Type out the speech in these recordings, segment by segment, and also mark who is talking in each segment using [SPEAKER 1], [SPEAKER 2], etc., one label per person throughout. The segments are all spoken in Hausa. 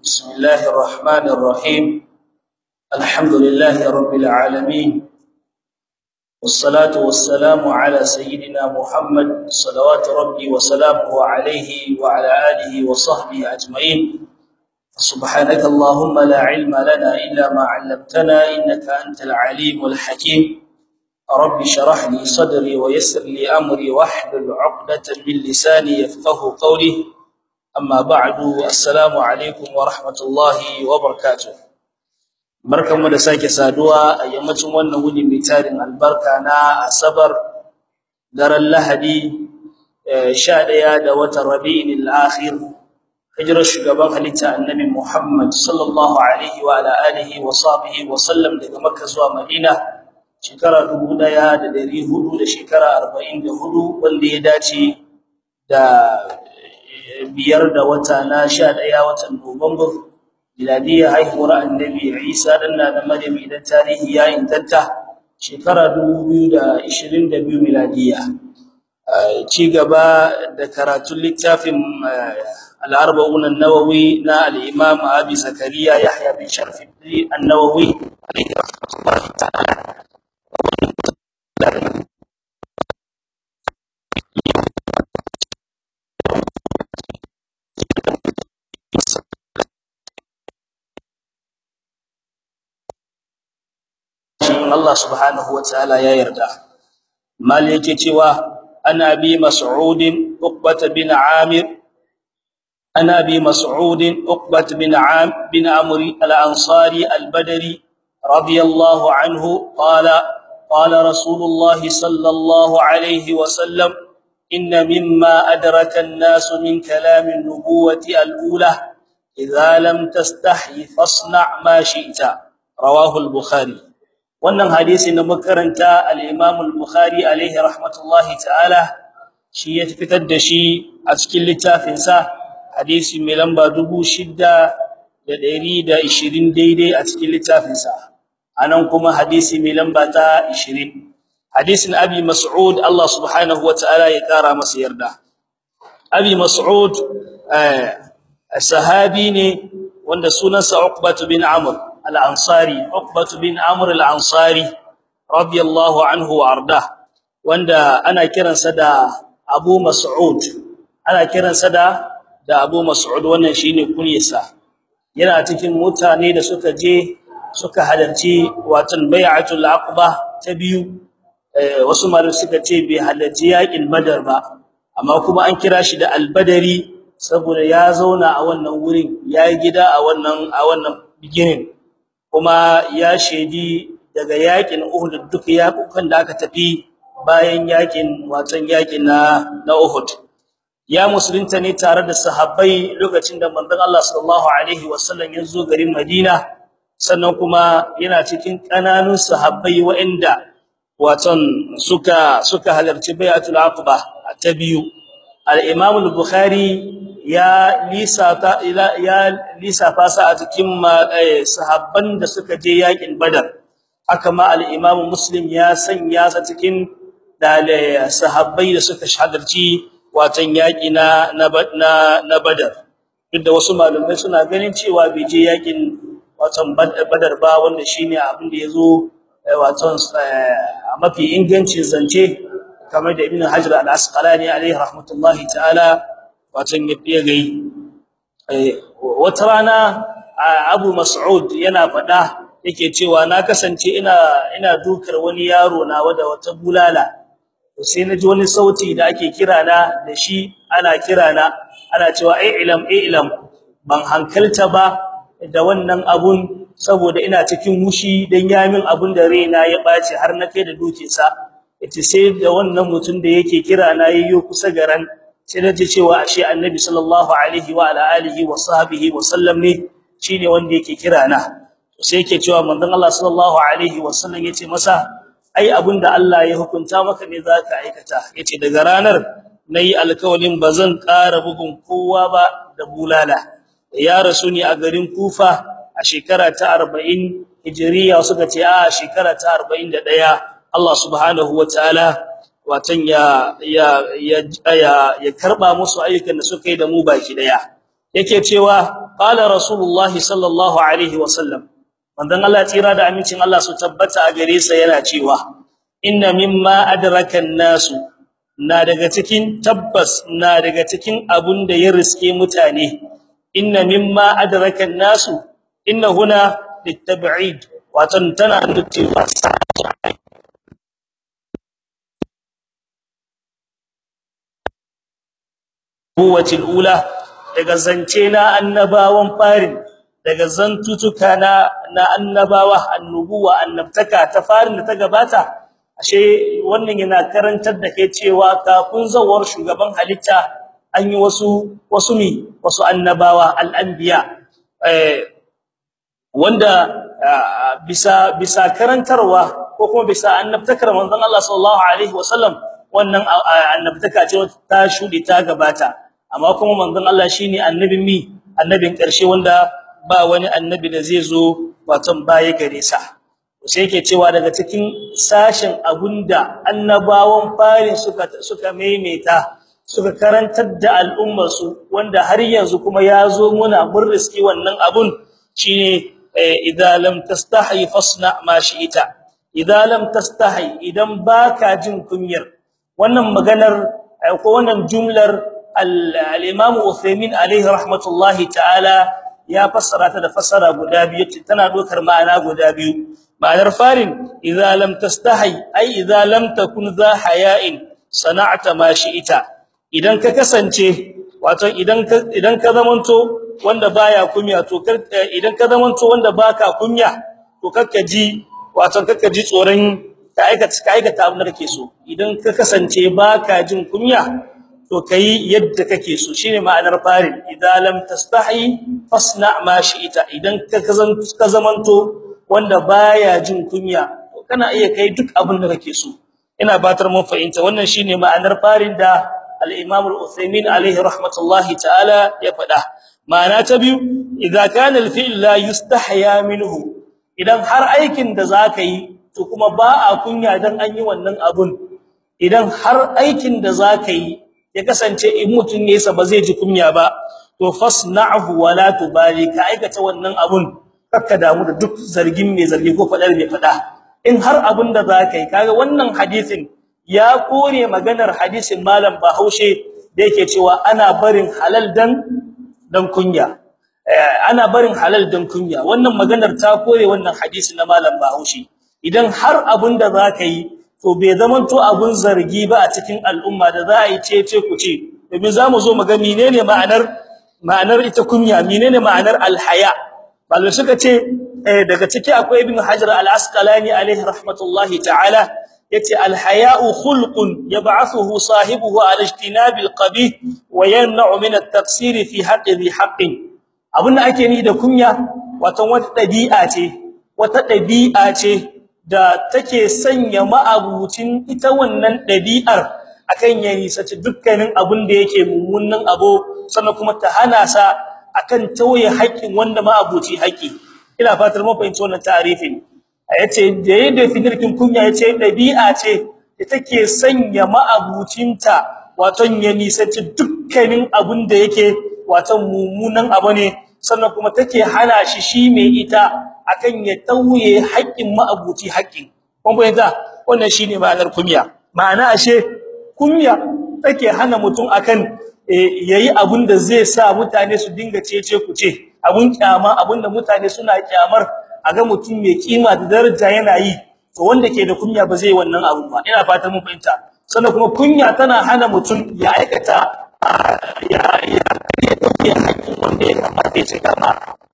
[SPEAKER 1] بسم الله الرحمن الرحيم الحمد لله رب العالمين والصلاة والسلام على سيدنا محمد صلوات ربي وسلامه عليه وعلى آله وصحبه أجمعين سبحانك اللهم لا علم لنا إلا ما علمتنا إنك أنت العليم الحكيم رب شرح لي صدري ويسر لي أمري واحلل عقدة من لساني يفقه قولي أما بعد السلام عليكم ورحمة الله وبركاته barkanmu da sake saduwa a yammacin wannan wuni mai tarin albarka na asabar daren lahadi 11 da watan rabi'in al-akhir hijirar shugaban halitta annabi Muhammad sallallahu alaihi wa ala alihi wa sahbihi wa sallam daga makka zuwa madina shekara 1400 da shekara 44 wanda ya dace da biyar da wata na 11 watan Nuwamba miladiyya haihuwar annabi Isa dan da Maryam idan tarihi ya intanta shekara 2022 miladiyya ci gaba da karatun littafin al-arba'un an-nawawi na al-imam Abi Zakariya Yahya bin Sharaf an-Nawawi alayhi rahmatullahi ta'ala Allah subhanahu wa ta'ala ya yarda mal yake cewa ana bi mas'ud uqbah bin amir ana bi mas'ud uqbah bin am bin amr al-ansari al-badri radiyallahu anhu qala qala rasulullah sallallahu alayhi wa sallam inna mimma adraka an-nas min kalam an-nubuwati al-ula idha lam tastahi fasna' ma shi'ta rawahu al-bukhari wannan hadisi na makaranta al-Imam al-Bukhari alaihi rahmatullahi ta'ala shi ya fitar da shi a cikin littafin sa hadisi mai lamba 6120 daidai a cikin littafin sa anan kuma hadisi mai lamba ta 20 hadisin Abi Mas'ud Allah subhanahu wa ta'ala ya kara masa yarda Abi Mas'ud sahabi ne wanda sunansa Uqbah bin Amr al-Ansari Uqbah bin Amr al-Ansari radiyallahu anhu warda wanda ana kiransa da Abu Mas'ud ana kiransa da da Abu Mas'ud wannan shine kunyarsa yana cikin mutane da suka je suka halarci watan bai'atul aqba ta biyu wasu malamai suka ce bai halarci yakin badar ba amma kuma an kira shi da al-badari saboda ya zauna a wannan wurin yayi gida a wannan a wannan beginning kuma ya shedi daga yakin Uhud duk yakukan da aka tafi bayan yakin watan yakin na na Uhud ya musulunta ne tare da sahabbai lokacin da manzon Allah sallallahu alaihi wasallam ya zo garin Madina sannan kuma yana cikin kananun sahabbai waɗanda watan suka suka halarci bai'atul aqba ta biyu al-Imam al-Bukhari ya lisata ila ya lisafa sa a cikin sahabban da suka je yakin badar haka ma al-imam muslim ya sanya sa cikin dalai sahabbai da suka shahadarci watan yaki na na na badar duk da wasu malumai suna ganin cewa bai je yakin watan badar ba wanda shine abin da yazo watan mafi ingancin zance kamar da ibn hajar al-asqalani alaihi rahmatullahi ta'ala watan ya gai wata rana Abu Mas'ud yana fada yake cewa na kasance ina ina dukar wani yaro na wada wata bulala sai naji wani sauti da ake kira na da shi ana kira na ana cewa ai ilam ilam ban hankalta ba da wannan abun saboda ina cikin mushi dan yamin abun da raina ya bace har na kai da dukinsa yace sai da wannan mutun da yake kira na yayyo kusa garan sai naji cewa ashe annabi sallallahu alaihi wa ala alihi wa sahbihi wa sallam ne shine wanda yake kira na sai yake cewa manzon Allah sallallahu alaihi wa sallam yace masa ai abinda Allah ya hukunta maka ne zaka aikata yace daga ranar nayi alkawalin bazan ƙara bugun kowa ba da bulala ya rasu ni a garin Kufa a shekara ta 40 hijriya suka ce a shekara ta 41 Allah subhanahu wa ta'ala watan ya ya ya ya karba musu ayyukan da suka yi da mu baki daya yake cewa qala rasulullah sallallahu alaihi wasallam manzon Allah tsira da amincin Allah su tabbata a gare sa yana cewa inna mimma adraka nasu na daga cikin tabbas na daga cikin abun da ya riske mutane inna mimma adraka nasu inna huna litab'id watan tana nufin buwatil ula daga zance na annabawan farin daga zantutuka na na annabawa annubuwa annabtaka ta farin da ta gabata ashe wannan yana karantar da kai cewa kafin zawar shugaban halitta an yi wasu wasu mi wasu annabawa al-anbiya eh wanda bisa bisa karantarwa ko kuma bisa annabtakar manzon Allah sallallahu alaihi wasallam wannan annabtaka ce ta shudi ta gabata amma kuma manzon Allah shine annabin mi annabin karshe wanda ba wani annabi da zai zo watan baya gare sa sai yake cewa daga cikin sashin abunda annabawan farin suka suka maimaita suka karantar da al'ummar su wanda har yanzu kuma yazo muna burriski wannan abun shine idza lam tastahi fasna ma shi'ita idza lam tastahi idan baka jin kunyar wannan maganar ko wannan jumlar al-imam Uthaymeen alayhi rahmatullahi ta'ala ya fassara ta da fassara guda biyu tana dokar ma'ana guda biyu ma'anar farin idza lam tastahi ay idza lam takun za haya'in sana'ta ma shi'ita idan ka kasance wato idan ka idan ka zamanto wanda baya kunya to idan ka zamanto wanda baka kunya to kakka ji wato kakka ji tsoron ka aikata ka aikata abin da kake so idan ka kasance baka jin kunya to kai yadda kake so shine ma'anar farin idan lam tastahi fasna ma shi'ita idan ka ka zamanto wanda baya jin kunya to kana iya kai duk abin da kake so ina batar mun fahimta wannan shine ma'anar farin da al-Imam al-Uthaymeen alayhi rahmatullahi ta'ala ya faɗa ma'ana ta biyu idza kana al-fi'l la yustahya minhu idan har aikin da zaka yi to kuma ba a kunya dan an yi wannan abun idan har aikin da zaka yi ya kasance in mutun yayin sa ba zai ji kunya ba to fasna'hu wa la tubali ka aikata wannan abun kakka damu da duk zargin mai zargi ko fadar mai fada in har abun da zaka yi kaga wannan hadisin ya kore maganar hadisin malam Bahaushe da yake cewa ana barin halal dan dan kunya ana barin halal dan kunya wannan maganar ta kore wannan hadisi na malam Bahaushe idan har abun da zaka yi to bai zaman to abun zargi ba a cikin al'umma da za a yi cece ku ce domin zamu zo mu ga menene ma'anar ma'anar ita kunya menene ma'anar alhaya ballo suka ce daga ciki akwai ibn hajar al-asqalani alaihi rahmatullahi ta'ala yace alhaya'u khulqun yab'athuhu sahibuhu ala ijtinabi alqabih wa yamna'u min at-taqsir fi haqqi dhi haqqin abunda ake ni da kunya wato wata dabi'a ce wata dabi'a ce da take sanya ma'abucin ita wannan dabi'ar akan yayi sace dukkanin abun da yake mummunan abu sannan kuma ta hana sa akan tauye haƙin wanda ma'abuci haƙi ina fatar mun fahimci wannan ta'arifin yace da yadda fikirkin kunya yace dabi'a ce da take sanya ma'abucinta waton ya nisanci dukkanin abun da yake waton mummunan abu ne sannan kuma take hana shi shi mai ita akan ya tauye haƙƙin ma'abuci haƙƙin kun bayyana wannan shine ma'anar kunya ma'ana ashe kunya take hana mutum akan yayi abun da zai sa mutane su dinga cece ku ce abun kyama abun da mutane suna kyamar aga mutum mai kima da daraja yana yi to wanda ke da kunya ba zai wannan abun ba ina fatan mun fahimta sannan kuma kunya tana hana mutum ya aikata ya ya ya dauke hakkin wanda ya kamata ya cika ma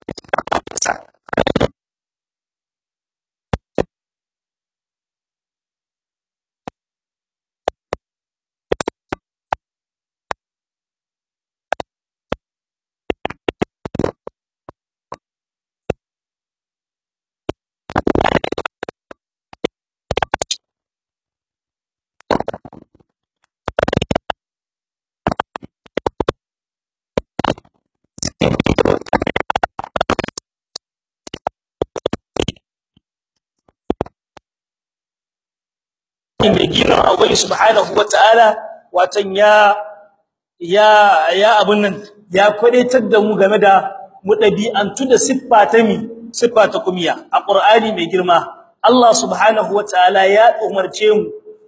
[SPEAKER 1] mai gina Allah subhanahu wataala watan ya ya ya abun nan ya kwadaitar da mu game da mu dabi'antu da siffa ta mi siffa ta kumiya a Qur'ani mai girma Allah subhanahu wataala ya umarce mu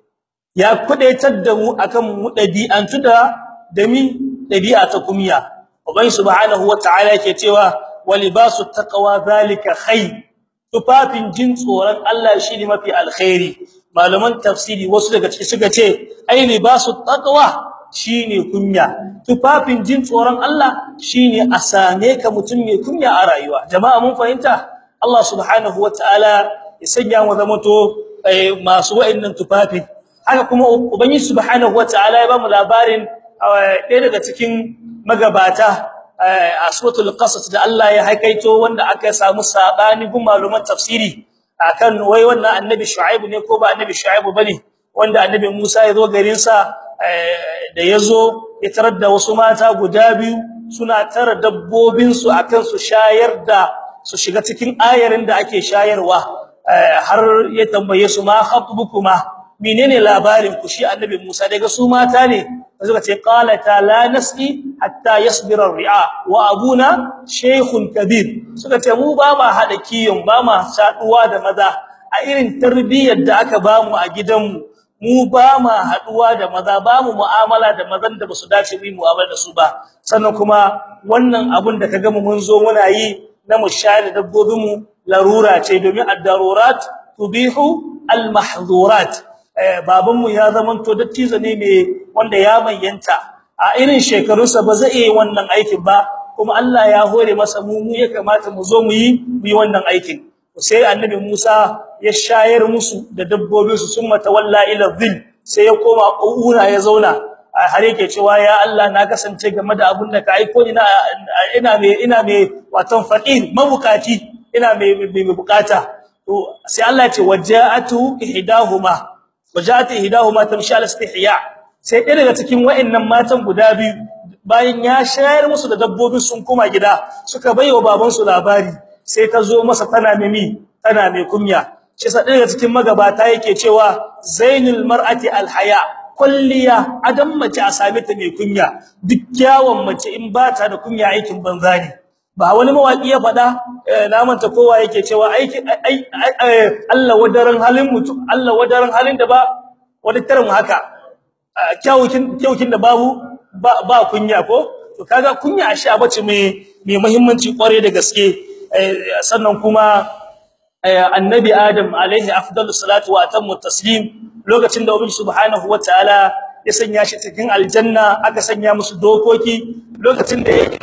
[SPEAKER 1] ya kwadaitar da mu akan mu dabi'antu da da mi dabi'a ta kumiya ubai subhanahu wataala yake cewa walibasu taqwa zalika khair tufafin jin tsoron Allah shine mafi alkhairi malaman tafsiri wasu daga ciki suka ce ai libasu taqwa shine kunya tufafin jin tsoron Allah shine a same ka mutum mai kunya a rayuwa jama'a mun fahimta Allah subhanahu wataala ya sanya mu zamanto masu wa'annan tufafin haka kuma ubangi subhanahu wataala ya ba mu labarin ɗaya daga cikin magabata a suratul qasas da Allah ya haikaito wanda aka samu sabani gun maluman tafsiri akan wai wannan annabi shu'aib ne ko ba annabi shu'aib bane wanda annabi Musa ya zo garin sa da yazo ya tarar da wasu mata guda biyu suna tara dabbobin su akan su shayar da su shiga cikin ayarin da ake shayarwa har ya tambaye su ma khatbukuma menene labarin ku shi annabi Musa daga su mata ne suka ce qalata la nasqi hatta yasbira ar-ri'a wa abuna shaykhun kabir suka ce mu ba ma hada kiyon ba ma saduwa da maza a irin tarbiyyar da aka ba mu a gidanmu mu ba ma haduwa da maza ba mu mu'amala da mazan da basu dace mu mu'amala da su ba sannan kuma wannan abun da kaga mu mun zo muna yi na mu share dabbobin mu larura ce domin ad-darurat tubihu al-mahdhurat babanmu ya zamanto dattizo ne mai wanda ya bayyanta a irin shekarunsa ba zai yi wannan aikin ba kuma Allah ya hore masa mu mu ya kamata mu zo mu yi mu yi wannan aikin sai annabi Musa ya shayar musu da dabbobin su summa tawalla ila dhil sai ya koma ƙura ya zauna har yake cewa ya Allah na kasance game da abin da ka aiko ina ina me ina me watan faqir mabukati ina me me bukata to sai Allah ya ce waja'atu ihdahuma waja'atu ihdahuma tamshi al istihya sai ɗaya daga cikin wayannan matan guda biyu bayan ya shayar musu da dabbobin sun koma gida suka baiwa baban su labari sai ta zo masa tana mimi tana mai kunya shi sa ɗaya daga cikin magabata yake cewa zainul mar'ati al haya kulliya adam mace a same ta mai kunya duk kyawun mace in ba ta da kunya aikin banza ne ba wani mawaki ya fada na manta kowa yake cewa aiki Allah wadaran halin mutum Allah wadaran halin da ba wadaran haka kyawukin kyawukin da babu ba, ba kunya ko to kaga kunya ashe abace mai mai muhimmanci kware da gaske sannan kuma annabi adam alaihi afdalus salatu wa atammu taslim lokacin da ubi subhanahu wataala ya sanya shi cikin aljanna aka sanya musu dokoki lokacin da yake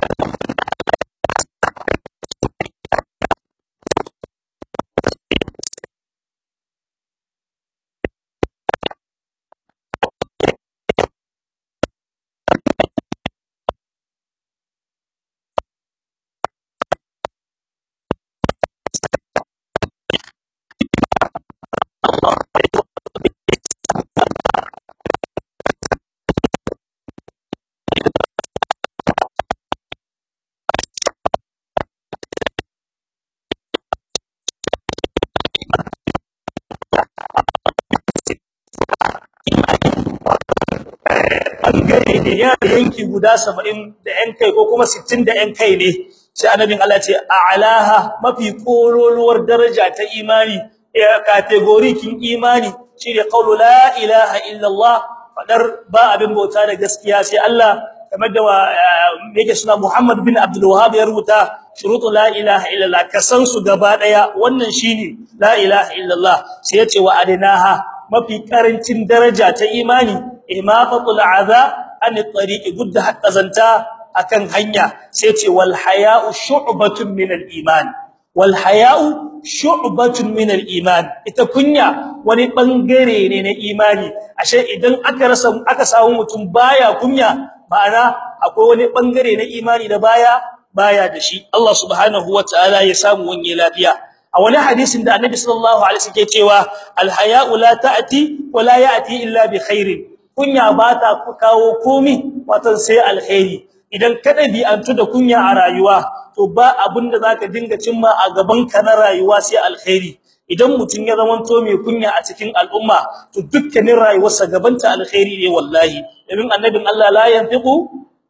[SPEAKER 1] bangare ne ya yanki guda 70 da yan kai ko kuma 60 da yan kai ne sai annabin Allah ce a'laha mafi kololuwar daraja ta imani category kin imani shine qawlu la ilaha illa Allah fadar ba abin bauta da gaskiya sai Allah kamar da yake suna Muhammad bin Abdul Wahhab ya rubuta shurutu la ilaha illa Allah kasan su gaba daya wannan shine la ilaha illa Allah sai ya ce wa adinaha mafi karancin daraja ta imani imaqatul adha an tariqi gudda hatta zanta akan hanya sai ce wal haya'u shu'batun min al iman wal haya'u shu'batun min al iman ita kunya wani bangare ne na imani ashe idan aka rasa aka samu mutum baya kunya ma'ana akwai wani bangare na imani da baya baya da shi Allah subhanahu wataala ya samu wani lafiya a wani hadisin da Annabi sallallahu alaihi wasallam ke cewa al haya'u la ta'ti wa la ya'ti illa bi khairin kunya ba ta kawo komi wato sai alkhairi idan ka dabi'antu da kunya a rayuwa to ba abinda zaka dinga cimma a gaban ka na rayuwa sai alkhairi idan mutun ya zamanto mai kunya a cikin al'umma to dukkanin rayuwarsa gabanta alkhairi ne wallahi domin annabin Allah la yantiqu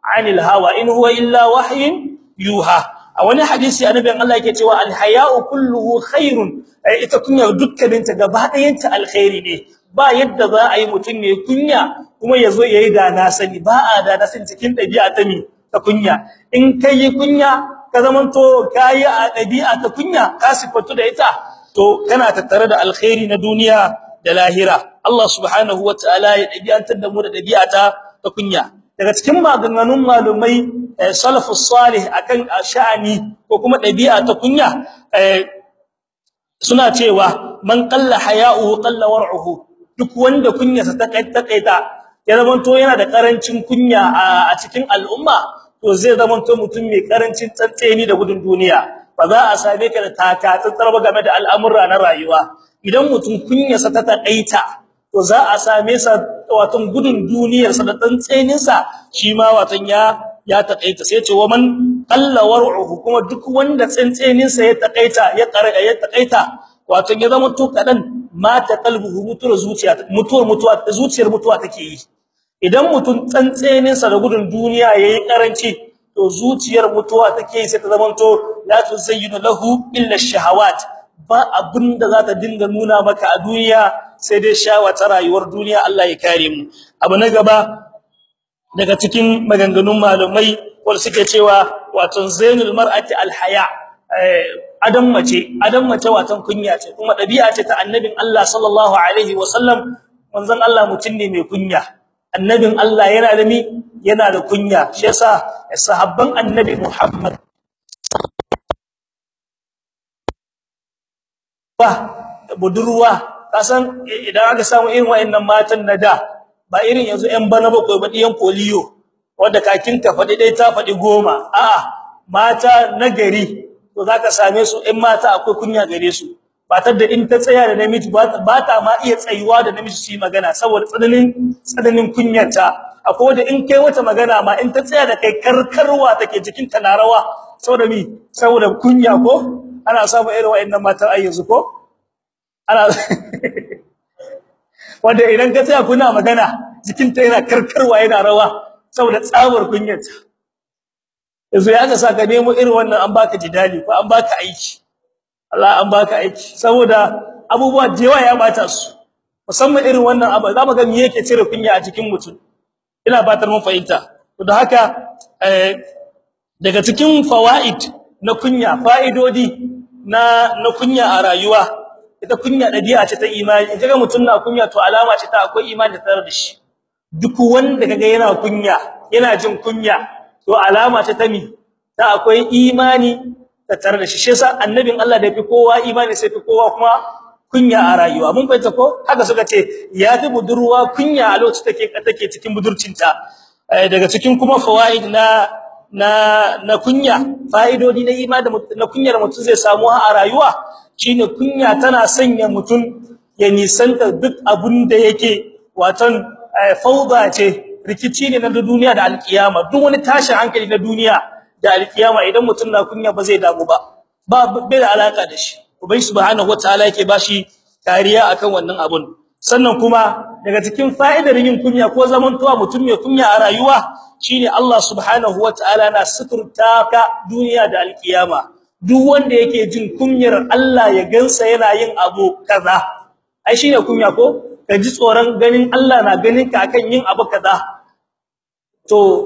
[SPEAKER 1] anil hawa in huwa illa wahyin yuha a wani hadisi annabin Allah yake cewa al-haya'u kulluhu khairun ita kunya dukkaninta gaba ɗayanta alkhairi ne ba yadda za a yi mutum ne kunya kuma yazo yayi da na sani ba a da na sani cikin dabi'a ta mi ta kunya in kai kunya ka zamanto kai a dabi'a ta kunya ka sifatu da ita to kana tattare da alkhairi na duniya da lahira Allah subhanahu wataala ya dabi'antar da mu da dabi'a ta ta kunya daga cikin maganganun malumai salafus salih akan sha'ani ko kuma dabi'a ta kunya suna cewa man qalla haya'uhu qalla war'uhu duk wanda kunyarsa ta kaita ya zamanto yana da karancin kunya a cikin al'umma to zai zamanto mutum mai karancin tsantseni da gudun duniya ba za a same ka da takatsantsar ba game da al'amura na rayuwa idan mutum kunyarsa ta takaita to za a same sa wato gudun duniyarsa da tsantseninsa shi ma watan ya ya takaita sai ce wa man qalla war'uhu kuma duk wanda tsantseninsa ya takaita ya karaya ya takaita wato ya zama to kadan mata qalbuhu mutuwar zuciya mutuwar mutuwa zuciyar mutuwa take yi idan mutum tsantseninsa da gudun duniya yayi karanci to zuciyar mutuwa take yi sai ta zama to la tuzayyinu lahu illa shahawat ba abinda za ta dinga nuna maka a duniya sai dai shawata rayuwar duniya Allah ya kare mu abu na gaba daga cikin maganganun malumai wanda suke cewa wato zainul mar'ati alhaya adam mace adam mace watan kunya ce kuma dabi'a ce ta annabin Allah sallallahu alaihi wasallam manzon Allah mutun ne mai kunya annabin Allah yana da mi yana da kunya shi yasa sahabban annabi Muhammad ba budurwa kasan idan aka samu irin wayannan matan na da ba irin yanzu ƴan bana bakwai ba diyan polio wanda kakin ta fadi dai ta fadi goma a'a mata na gari to zaka same su ƴan mata akwai kunya gare su ba ta da in ta tsaya da namiji ba ta ma iya tsayuwa da namiji su yi magana saboda tsananin tsananin kunyarta akwai wanda in kai wata magana ma in ta tsaya da kai karkarwa take jikin ta na rawa saboda mi saboda kunya ko ana samu irin wayannan matan ayyanzu ko ana wanda idan ka tsaya kuna magana jikinta yana karkarwa yana rawa saboda tsabar kunyarta yanzu ya ga saka nemo irin wannan an baka jidali ko an baka aiki Allah an baka aiki saboda abubuwa jewa ya bata su musamman irin wannan abu za mu ga me yake cire kunya a cikin mutum ina batar mun fahimta to da haka daga cikin fawaid na kunya fa'idodi na na kunya a rayuwa ita kunya dabi'a ce ta imani kaga mutun na kunya to alama ce ta akwai imani tare da shi duk wanda kaga yana kunya yana jin kunya to alama ce ta mi ta akwai imani tare da shi shi yasa annabin Allah da fi kowa imani sai fi kowa kuma kunya a rayuwa mun fahimta ko haka suka ce ya fi budurwa kunya a lokacin take take cikin budurcinta daga cikin kuma fawaid na na na kunya fa'idodi na imani na kunyar mutum zai samu a rayuwa shine kunya tana sanya mutum ya nisanta duk abun da yake watan fauda ce rikici ne na duniya da alkiyama duk wani tashin hankali na duniya da alkiyama idan mutum na kunya ba zai damu ba ba bai da alaka da shi ubai subhanahu wataala yake bashi kariya akan wannan abun sannan kuma daga cikin fa'idar yin kunya ko zamantowa mutum mai kunya a rayuwa shine Allah subhanahu wataala na suturta ka duniya da alkiyama duk wanda yake jin kunyar Allah ya gansa yana yin abu kaza ai shine kunya ko ka ji tsoron ganin Allah na ganin ka akan yin abu kaza to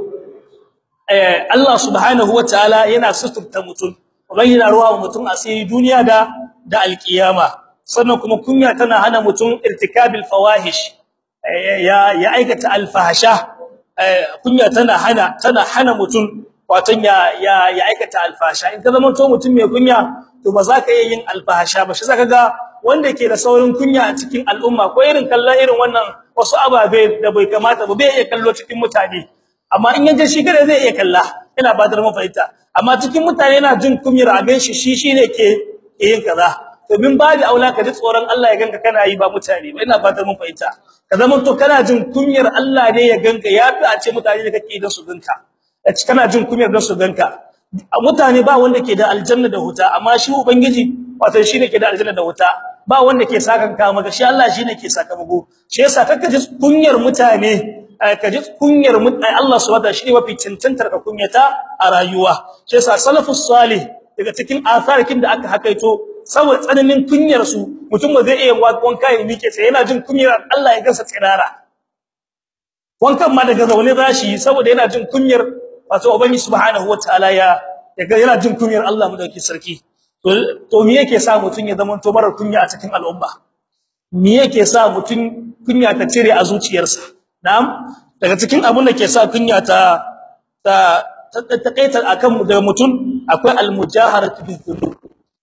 [SPEAKER 1] eh Allah subhanahu wataala yana suturta mutum bayyana ruwa mutum asiri duniya da da alkiyama sannan kuma kunya tana hana mutum irtikabil fawahish ya ya aikata alfahasha kunya tana hana tana hana mutum watan ya ya ya aikata alfahasha in ka zama to mutum mai kunya to ba za ka iya yin alfahasha ba shi zaka ga wanda ke da saurin kunya a cikin al'umma ko irin kallon irin wannan wasu ababe da bai kamata ba bai iya kallo cikin mutane amma in yaje shi kada zai iya kalla ina ba da mafaita amma cikin mutane yana jin kumyar a ganshi shi shine ke yin kaza to bin babu aula ka ji tsoron Allah ya ganka kana yi ba mutane ba ina fatar mun fahimta ka zama to kana jin kumyar Allah ne ya ganka yafi a ce mutane da kake da su ganka kana jin kumyar da su ganka mutane ba wanda ke da aljanna da huta amma shi ubangiji wato shine ke da aljanna da huta ba wanda ke sakan ka maka shi Allah shine ke sakamako shi yasa kaka ji kunyar mutane kaji kunyar Allah subhanahu wataala shine mafi cancantar ka kunyata a rayuwa sai sa salafus salih daga cikin asarikin da aka hakaito saboda tsananin kunyar su mutum ba zai iya wanka ya mike sai yana jin kunyar Allah ya gansa tsirara wankan ma daga zaune zashi saboda yana jin kunyar wato ubangi subhanahu wataala ya yana jin kunyar Allah madauki sarki to to me yake sa mutun ya zama to marar kunya a cikin al'umma me yake sa mutun kunya ta cire a zuciyarsa na'am daga cikin abun da ke sa kunya ta ta ta kaitar akan da mutun akwai al-mujaharatu bil dhunub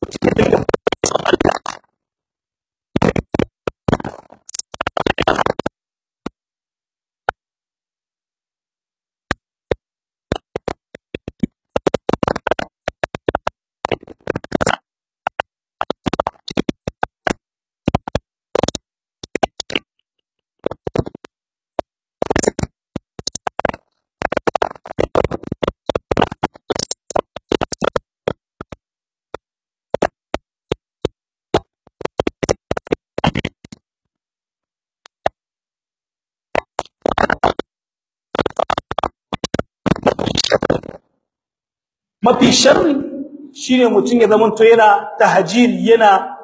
[SPEAKER 1] mafi sharri shine mutun ya zamanto yana tahjiri yana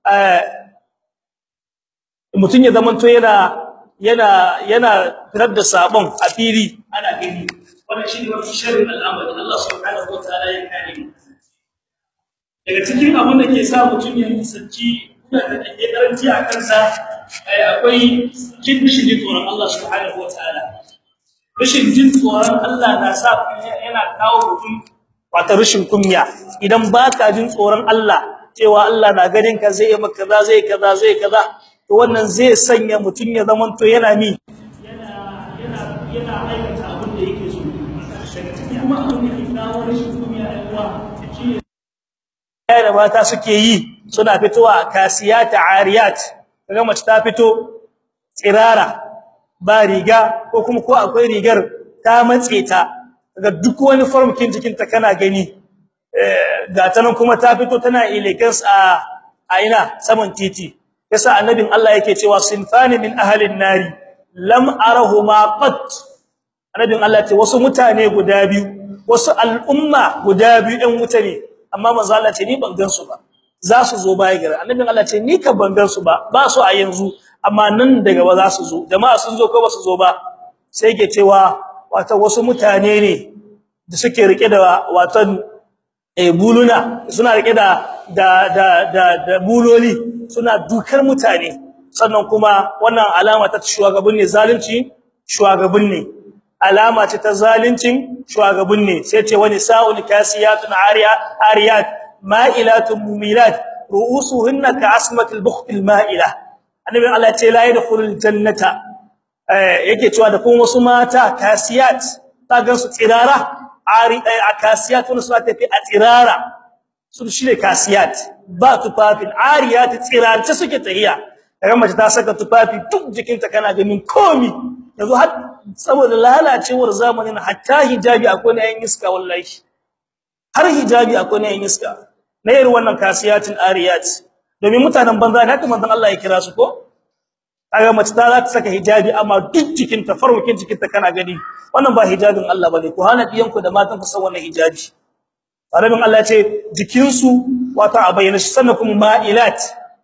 [SPEAKER 1] mutun ya zamanto yana yana yana fitar da sabon a fili ana gani wannan shine mafi sharrin al'amari Allah subhanahu wataala ya kare daga cikin abin da ke sa mutun ya nisanci kuna da dake karanci a kansa akwai kin shi tsoron Allah subhanahu wataala rashin jin tsoron Allah na sa yana kawo mutum wata rashin kunya idan baka jin tsoron Allah cewa Allah na ganin ka zai maka kaza zai kaza zai kaza to wannan zai sanya mutun ya zaman to yana mi yana yana yana aikata abin da yake so kuma abin da ke kawo rashin kunya aiwa shine da mata suke yi suna fitowa kasiyat ariyat kaga mace ta fito tsirara ba riga ko kuma ko akwai rigar ta matse ta daga duk wani formkin jikin ta kana gani eh ga ta nan kuma ta fito tana elegance a a ina saman titi yasa annabin Allah yake cewa sinfani min ahlin nari lam arahuma qat annabin Allah ce wasu mutane guda biyu wasu al'umma guda biyu ɗan wuta ne amma manzo Allah ce ni ban gan su ba za su zo baya gare annabin Allah ce ni ka ban gan su ba ba su a yanzu amma nan daga ba za su zo jama'a sun zo ko ba su zo ba sai yake cewa wato wasu mutane ne da suke rike da watan eh buluna suna rike da da da da, da buloli suna dukar mutane sannan kuma wannan alama ta shugaban ne zalunci shugaban ne alama ce ta zaluncin shugaban ne sai ce wani sa'ul kasiyatun ariya ariyat ma'ilatun mumilat ru'usuhunna ka'asmatil bukhtil ma'ila annabi Allah ce la yadkhulul jannata yake cewa da kuma wasu mata kasiyat ta gansu tsirara ari kasiyat wani suna tafi a tsirara su shine kasiyat ba tufafin ariyat tsirarce suke tahiya kaga mace ta saka tufafi duk jikinta kana ganin komi yanzu har saboda lalacewar zamanin hatta hijabi akwai ne yin iska wallahi har hijabi akwai ne yin iska na irin wannan kasiyatin ariyat domin mutanen banza ne haka manzon Allah ya kira su ko kaga mace ta za ta saka hijabi amma duk jikinta farwakin jikinta kana gani wannan ba hijabin Allah bane ku hana diyanku da matan ku san wannan hijabi Arabin Allah ya ce jikinsu wata abayyana shi sannan kuma ma'ilat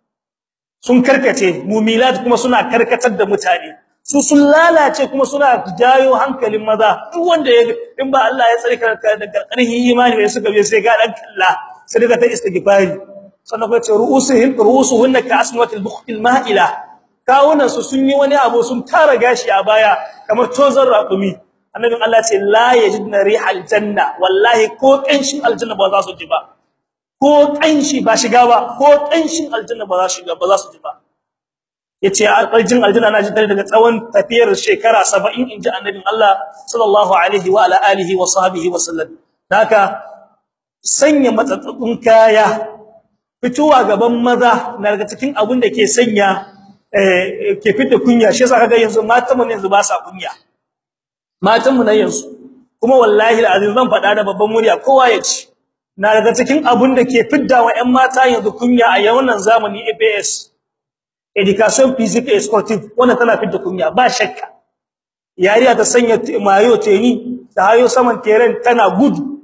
[SPEAKER 1] sun karkace mumilat kuma suna karkatar da mutane su sun lalace kuma suna jayo hankalin maza duk wanda ya in ba Allah ya tsare ka daga ƙarhin imani bai suka bai sai ga dan kalla sai daga ta istighfari sannan kuma ce ru'usuhum ru'usuhunna ka asmatil bukhtil ma'ila kawunan su sun yi wani abu sun tara gashi a baya kamar tozar raƙumi annabin Allah ce la yajidna rihal janna wallahi ko kanshin aljanna ba za su ji ba ko kanshi ba shiga ba ko kanshin aljanna ba za su shiga ba za su ji ba yace alƙarjin aljanna na ji daga tsawon tafiyar shekara 70 inji annabin Allah sallallahu alaihi wa ala alihi wa sahbihi wa sallam haka sanya matsatsatsun kaya fitowa gaban maza na daga cikin abin da ke sanya eh ke fita kunya shi yasa kaga yanzu matan mu yanzu ba sa kunya matan mu na yanzu kuma wallahi alazim zan faɗa da babban murya kowa ya ci na daga cikin abin da ke fidda wa ƴan mata yanzu kunya a wannan zamani APS education physical sportive wannan tana fidda kunya ba shakka yariya ta sanya mayo teni da hayo saman teren tana gudu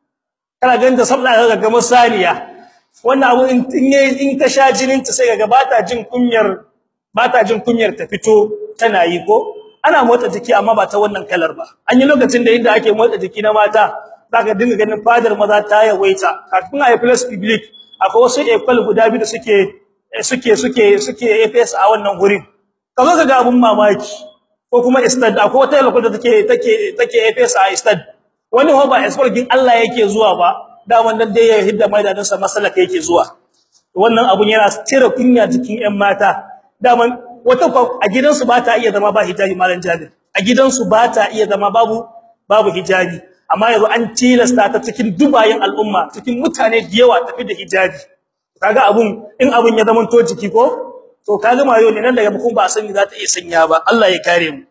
[SPEAKER 1] kana ganin da sabla ga gamar saniya wannan abu in in ta sha jinin ta sai ga bata jin kunyar bata jin kunyar ta fito tana yi ko ana motsa jiki amma ba ta wannan kalar ba an yi lokacin da inda ake motsa jiki na mata zaka dinga ganin fadar maza ta yawaita kafin a plus public akwai wasu ekol guda biyu da suke suke suke suke AFS a wannan gurin kazo kaga abun mamaki ko kuma istad akwai wata lokacin da take take take AFS a istad wani ho ba export din Allah yake zuwa ba da wannan dai ya hidda maidanin sa masalaka yake zuwa wannan abun yana cire kunya jikin ƴan mata daman wata a gidansu ba ta iya zama ba hijabi malan jabir a gidansu ba ta iya zama babu babu hijabi amma yanzu an tilasta ta cikin dubayin al'umma cikin mutane da yawa tafi da hijabi kaga abun in abun ya zama to jiki ko to kaga mayo ne nan daga bukun ba sani za ta iya sanya ba Allah ya kare mu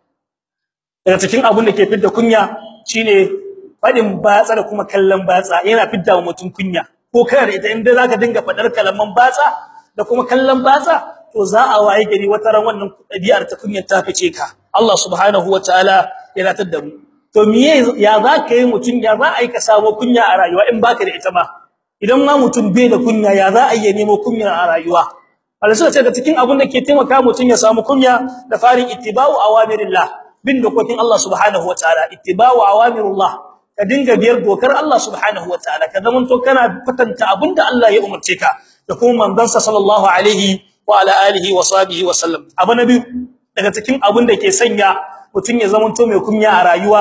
[SPEAKER 1] daga cikin abun da ke fidda kunya shine fadin batsa da kuma kallon batsa yana fidda mutum kunya ko kana da ita inda zaka dinga fadar kalaman batsa da kuma kallon batsa to za a waye gari wata ran wannan dabi'ar ta kunyar ta fice ka Allah subhanahu wataala ya ratar da mu to miye ya za ka yi mutun ya za a yi ka samu kunya a rayuwa in baka da ita ma idan ma mutum bai da kunya ya za a yi nemo kunya a rayuwa Allah ce da cikin abun da ke taimaka mutun ya samu kunya da farin ittiba'u awamirillah bin dokokin Allah subhanahu wataala ittiba'u awamirullah ka dinga biyar dokar Allah subhanahu wataala ka zamanto kana fatanta abinda Allah ya umarce ka da kuma manzon sallallahu alaihi wa ala alihi wa sahbihi wa sallam abu nabi daga cikin abun da ke sanya mutun ya zamanto mai kunya a rayuwa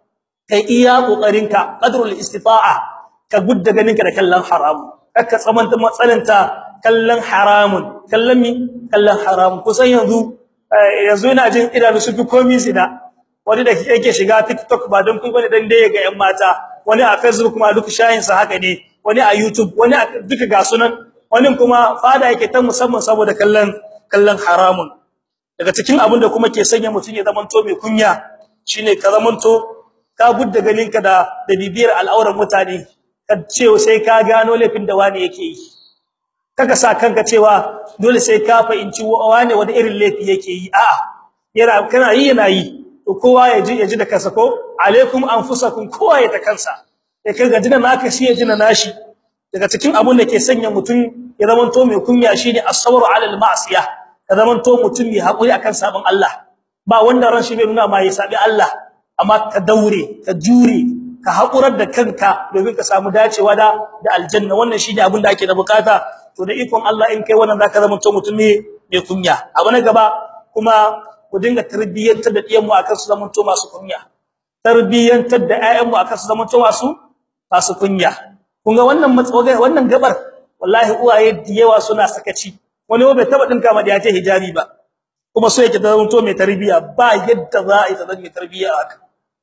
[SPEAKER 1] kai iya kokarinka qadrul istita'a ka gudda ganinka da kallon haram kaka tsamanta matsalanta kallon haramun kallon mi kallon haramun kusan yanzu yanzu ina jin idanu su fi komai zina wani da yake shiga TikTok ba don kun bane dan dai ga yan mata wani a Facebook ma duk shayin sa haka ne wani a YouTube wani duka ga sunan wani kuma fada yake ta musamman saboda kallon kallon haramun daga cikin abin da kuma ke sanya mutun ya zamanto mai kunya shine ka zamanto ka budda ganinka da da bibiyar al'auran mutane ka ce sai ka gano laifin da wani yake yi kaga sa kanka cewa dole sai ka fahimci wani wani irin laifi yake yi a'a yana kana yi yana yi to kowa ya ji ya ji da kansa ko alaikum anfusakum kowa ya ta kansa sai kaga jina naka shi ya jina nashi daga cikin abun da ke sanya mutum ya zamanto mai kunya shine as-sabru 'ala al-ma'siyah ka zamanto mutum mai hakuri akan sabon Allah ba wanda ran shi bai nuna ma ya sabi Allah amma ka daure ka jure ka hakurar da kanka domin ka samu dacewa da da aljanna wannan shine abin da ake da bukata to da ikon Allah in kai wannan zaka zamanto mutum ne mai kunya abu na gaba kuma ku dinga tarbiyyantar da diyan mu akan su zamanto masu kunya tarbiyyantar da ƴaƴan mu akan su zamanto masu masu kunya kun ga wannan matsoga wannan gabar wallahi uwaye da yawa suna sakaci wani bai taba dinka ma da yace hijabi ba kuma so yake da to mai tarbiya ba yadda za a yi ta mai tarbiya haka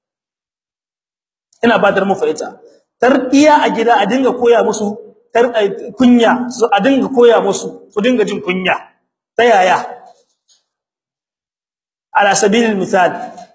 [SPEAKER 1] ina ba dar mu fa'ita tarbiya a gida a dinga koya musu kunya a dinga koya musu su dinga jin kunya ta yaya ala sabilil misal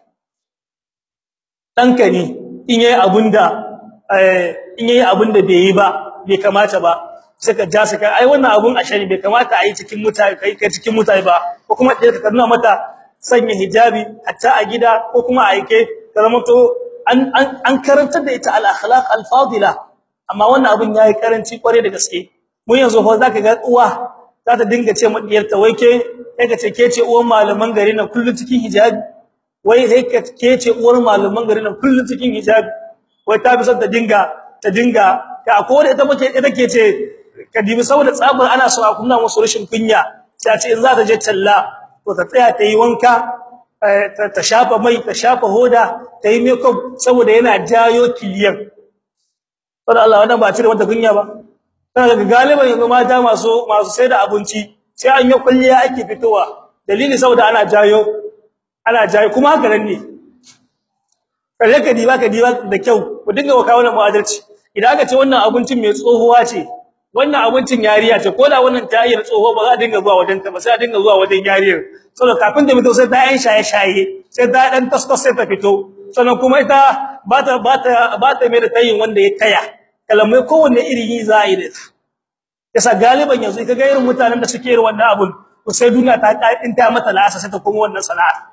[SPEAKER 1] danka ne in yayi abunda in yayi abunda bai yi ba bai kamata ba saka ja saka ai wannan abun ashari bai kamata a yi cikin mutane kai kai cikin mutane ba ko kuma da ka nuna mata sanya hijabi hatta a gida ko kuma a yake ka zama to an an karantar da ita al akhlaq al fadila amma wannan abun yayi karanci kware da gaske mun yanzu fa zaka ga uwa za ta dinga ce madiyarta wai ke kai ka ce ke ce uwan malaman gari na kullun cikin hijabi wai sai ka ke ce uwar malaman gari na kullun cikin hijabi wai ta bi son ta dinga ta dinga ka ko da ita muke ita ke ce ka dibi saboda tsabar ana so a kunna musu rashin kunya sai a ce in za ta je talla to ta tsaya ta yi wanka ta shafa mai ta shafa hoda ta yi makeup saboda yana jayo kiliyan saboda Allah wannan ba cire mata kunya ba kana ga galiban yanzu mata masu masu sai da abinci sai an yi kulliya ake fitowa dalili saboda ana jayo ana jayo kuma haka nan ne kaje ka diba ka diba da kyau ku dinga waka wannan mu'adalci idan aka ce wannan abincin mai tsohuwa ce wannan abincin yariya ce ko da wannan ta yi tsoho ba za a dinga zuwa wajen ta ba sai a dinga zuwa wajen yariyar saboda kafin da fito sai ta yan shaye shaye sai ta dan tastas sai ta fito sannan kuma ita ba ta ba ta ba ta mai da tayin wanda ya taya kalamai kowanne iri yi za a yi da ita yasa galiban yanzu kaga irin mutanen da suke irin wannan abun to sai duniya ta in ta mata la'asa sai ta koma wannan sana'a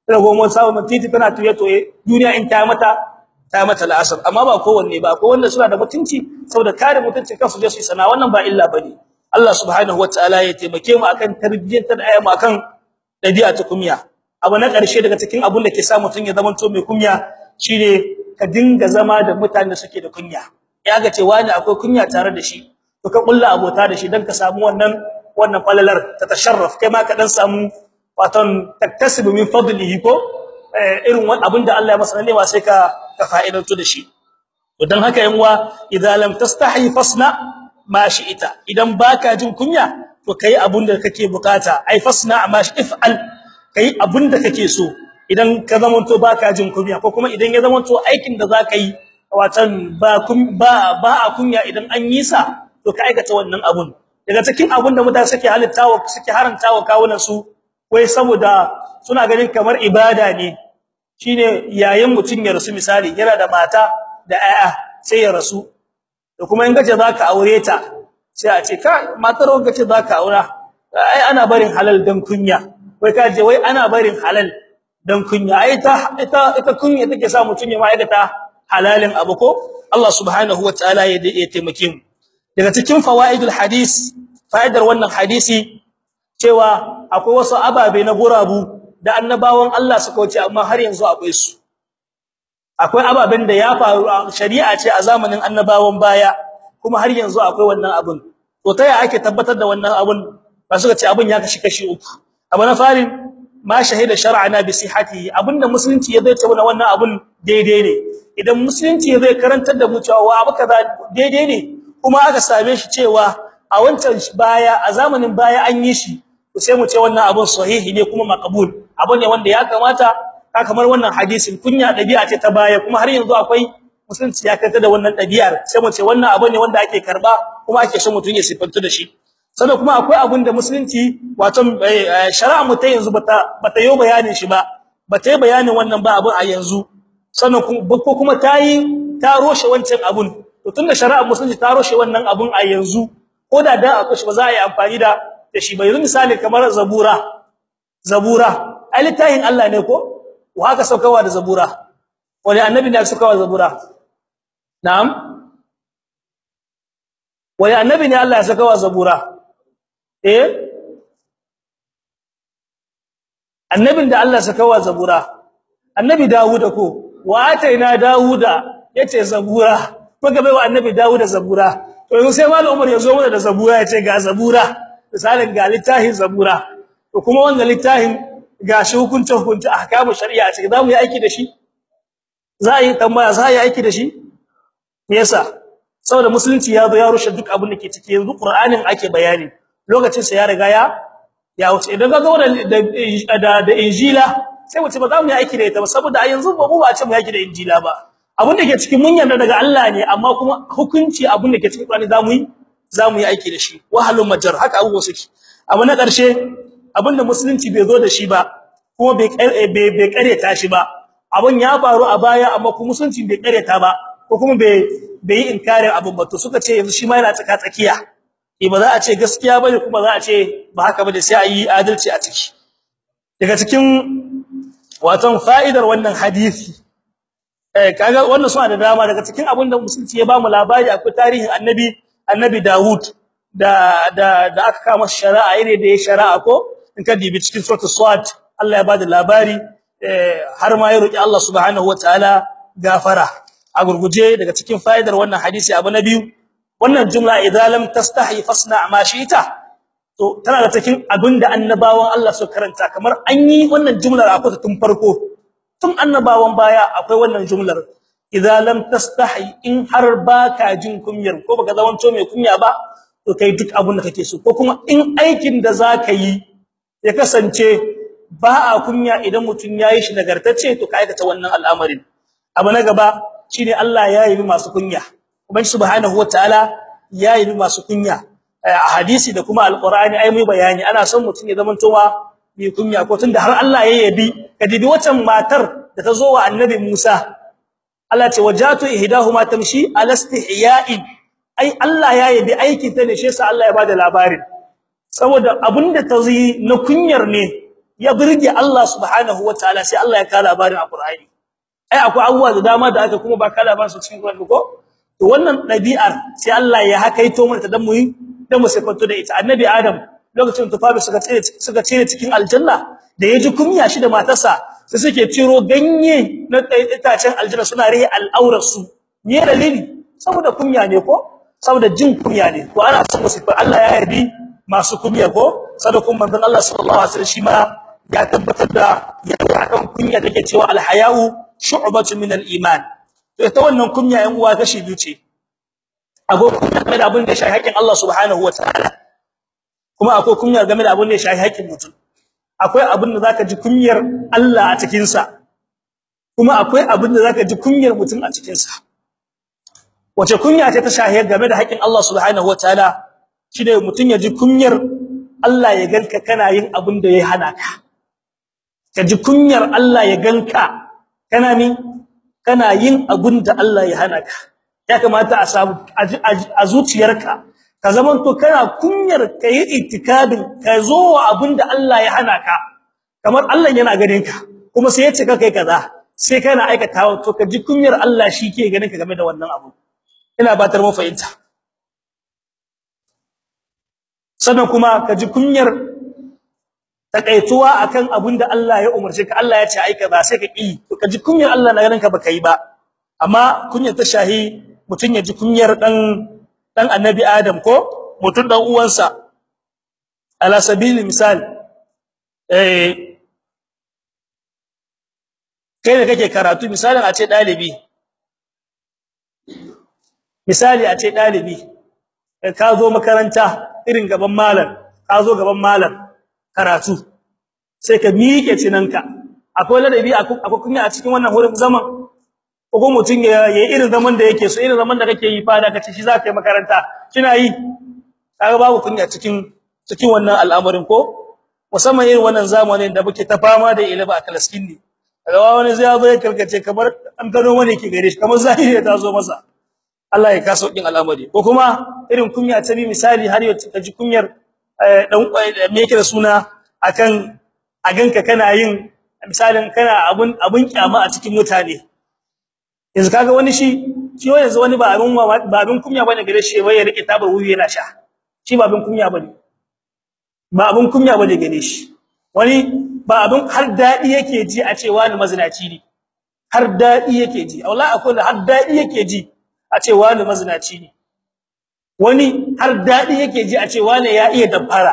[SPEAKER 1] rago mun samu titi tana tuye toye duniya in ta mata ta mata la'asar amma ba kowanne ba ko wanda suna da mutunci saboda kare mutuncin kansu je su yi sana wannan ba illa bane Allah subhanahu wataala ya taimake mu akan tarbiyyantar ayyama akan dabi'a ta kunya abu na ƙarshe daga cikin abun da ke sa mutun ya zama to mai kunya shine ka dinga zama da mutanen da suke da kunya ya ga cewa ne akwai kunya tare da shi to ka kulla abota da shi dan ka samu wannan wannan falalar ta tasharraf kai ma ka dan samu waton taktasibu min fadlihi ko irin wannan abin da Allah ya masa ne sai ka ka fa'idantu da shi to dan haka yan uwa idan lam tastahi fasna ma shi'ita idan baka jin kunya to kai abun da kake bukata ai fasna ma if'al kai abun da kake so idan ka zamanto baka jin kunya ko kuma idan ya zamanto aikin da zaka yi watan ba ba ba a kunya idan an yi sa to ka aikata wannan abun daga cikin abun da mutane suke halittawa suke harantawa kawunan su wai saboda suna ganin kamar ibada ne shine yayin mutun ya rasu misali yana da mata da ƴaƴa sai ya rasu da kuma in gaje zaka aure ta sai a ce ka matar wanka ce zaka aura ai ana barin halal dan kunya wai ka je wai ana barin halal dan kunya ai ta ita ita kunya take sa mutun ya ma'aikata halalin abu ko Allah subhanahu wataala ya ya taimake mu daga cikin fawaidul hadis fa'idar wannan hadisi cewa akwai wasu ababe na gurabu da annabawan Allah suka wuce amma har yanzu akwai su akwai ababen da ya faru shari'a ce a zamanin annabawan baya kuma har yanzu akwai wannan abun to taya ake tabbatar da wannan abun ba suka ce abun ya kashi kashi uku abu na farin ma shahida shar'ana bi sihhatihi abinda musulunci ya zai ce wannan abun daidai ne idan musulunci ya zai karantar da mu cewa abu kaza daidai ne kuma aka same shi cewa a wancan baya a zamanin baya an yi shi sai mu ce wannan abun sahihi ne kuma maqbul abu ne wanda ya kamata ka kamar wannan hadisin kunya dabi'a ce ta baya kuma har yanzu akwai musulunci ya kanta da wannan dabi'ar sai mu ce wannan abu ne wanda ake karba kuma ake son mutun ya sifanta da shi sannan kuma akwai abun da musulunci wato shari'a mu ta yanzu bata bata yi bayanin shi ba bata yi bayanin wannan ba abun a yanzu sannan ko kuma tayi ta roshe wancan abun to tunda shari'a musulunci ta roshe wannan abun a yanzu ko da da akwai shi ba za a yi amfani da da shi ba yanzu misali kamar zabura zabura ai littafin Allah ne ko wa haka saukawa da zabura wani annabi ne aka saukawa zabura na'am wani annabi ne Allah ya saukawa zabura eh annabin da Allah ya saukawa zabura annabi Dawuda ko wa ataina Dawuda yace zabura muka bai wa annabi Dawuda zabura to yanzu sai malam Umar ya zo mana da zabura yace ga zabura misalin ga littafin zabura to kuma wannan littafin gashi hukuncin hukunci ahkamu shari'a ce za mu yi aiki da shi za a yi tambaya za a yi aiki da shi me yasa saboda musulunci ya zo ya rushe duk abin da ke ciki yanzu qur'anin ake bayani lokacin sa ya riga ya ya wuce idan kaga wannan da da injila sai mu ce ba za mu yi aiki da ita ba saboda a yanzu ba mu ba a ce mu yi aiki da injila ba abin da ke cikin mun yarda daga Allah ne amma kuma hukunci abin da ke cikin qur'ani za mu yi za mu yi aiki da shi wahalun majar haka abubuwa suke abu na ƙarshe abinda musulunci bai zo da shi ba kuma bai bai kareta shi ba abun ya faru a baya amma kuma musulunci bai kareta ba ko kuma bai bai yi inkarin abun ba to suka ce yanzu shi ma yana tsaka tsakiya eh ba za a ce gaskiya bane kuma za a ce ba haka bane sai a yi adalci a ciki daga cikin waton fa'idar wannan hadisi eh kaga wannan suna da dama daga cikin abin da musulunci ya ba mu labari akwai tarihin annabi annabi Dawud da da da aka kama shari'a ire da ya shari'a ko in ka dibi cikin suratul swat Allah ya bada labari har ma ya roki Allah subhanahu wataala gafara a gurguje daga cikin fa'idar wannan hadisi abu na biyu wannan jumla idza lam tastahi fasna ma shi'ta to tana da cikin abinda annabawan Allah su karanta kamar an yi wannan jumlar akwai tun farko tun annabawan baya akwai wannan jumlar idza lam tastahi in har baka jin kunyar ko baka zamanto mai kunya ba to kai duk abin da kake so ko kuma in aikin da zaka yi ya kasance ba a kunya idan mutun yayi shi nagartacce to ka aikata wannan al'amarin abu na gaba shine Allah ya yi masu kunya ubangi subhanahu wataala ya yi masu kunya a hadisi da kuma alqur'ani ai mai bayani ana son mutun ya zamanto wa mai kunya ko tunda har Allah ya yabi kadibi wacan matar da ta zo wa annabi Musa Allah ce wajatu ihdahuma tamshi alastihya'in ai Allah ya yabi aikin ta ne shi yasa Allah ya bada labarin saboda abinda ta yi na kunyar ne ya burge Allah subhanahu wataala sai Allah ya kala labarin a Qur'ani ai akwai abubuwa da dama da aka kuma ba kala ba su cikin Qur'ani ko to wannan dabi'ar sai Allah ya hakaito mana dan mu dan mu sifanto da ita annabi Adam lokacin tufafi suka tsire suka tsire cikin aljanna da yaji kunya shi da matarsa sai suke ciro ganye na itacen aljanna suna rihi al'aurar su me dalili saboda kunya ne ko saboda jin kunya ne to ana son sifar Allah ya yardi masu kunya ko sadakun manzon Allah sallallahu alaihi wasallam shi ma ya tabbatar da ya kan kunya take cewa alhayau shu'batun min al-iman to ita wannan kunya yan uwa kashi biyu ce akwai kunya game da abin da shi haƙin Allah subhanahu wataala kuma akwai kunya game da abin da shi haƙin mutum akwai abin da zaka ji kunyar Allah a cikin sa kuma akwai abin da zaka ji kunyar mutum a cikin sa wace kunya ce ta shahiyar game da haƙin Allah subhanahu wataala shine mutum ya ji kunyar Allah ya ganka kana yin abin da ya hana ka ka ji kunyar Allah ya ganka kana min kana yin abin da Allah ya hana ka ya kamata a samu a zuciyarka ka zaman to kana kunyar kai itikadin ka zo wa abin da Allah ya hana ka kamar Allah yana ganin ka kuma sai ya ce ka kai kaza sai kana aikatawa to ka ji kunyar Allah shi ke ganin ka game da wannan abu ina batar mu fahimta sannan kuma ka ji kunyar takaituwa akan abin da Allah ya umarce ka Allah ya ce aika ba sai ka ki to ka ji kunyar Allah na ganin ka baka yi ba amma kunyar ta shahi mutun ya ji kunyar dan dan annabi Adam ko mutun dan uwansa ala sabili misal eh kai da kake karatu misalin a ce dalibi misali a ce dalibi ka zo makaranta irin gaban malam ka zo gaban malam karatu sai ka miƙe cinanka akwai ladabi akwai kunya a cikin wannan hurin zaman ko mutun ya yi irin zaman da yake so irin zaman da kake yi fada kace shi zaka yi makaranta kina yi kaga babu kunya cikin cikin wannan al'amarin ko musamman irin wannan zamanin da muke ta fama da ilimi a kalaskin ne kaga wani zai zo ya karkace kamar an gano wani yake gare shi kamar zahiri ta zo masa Allah ya kaso din al'amari ko kuma irin kunya ta bi misali har yau ka ji kunyar dan me yake da suna akan a ganka kana yin misalin kana abun abun kyama a cikin mutane yanzu kaga wani shi shi yanzu wani ba abun ba abun kunya bane gare shi wai ya rike tabar wuyu yana sha shi ba abun kunya bane ba abun kunya bane gare shi wani ba abun har dadi yake ji a cewa ni mazinaci ne har dadi yake ji wallahi akwai har dadi yake ji a ce wani mazinaci ne wani har dadi yake ji a ce wani ya iya dabbara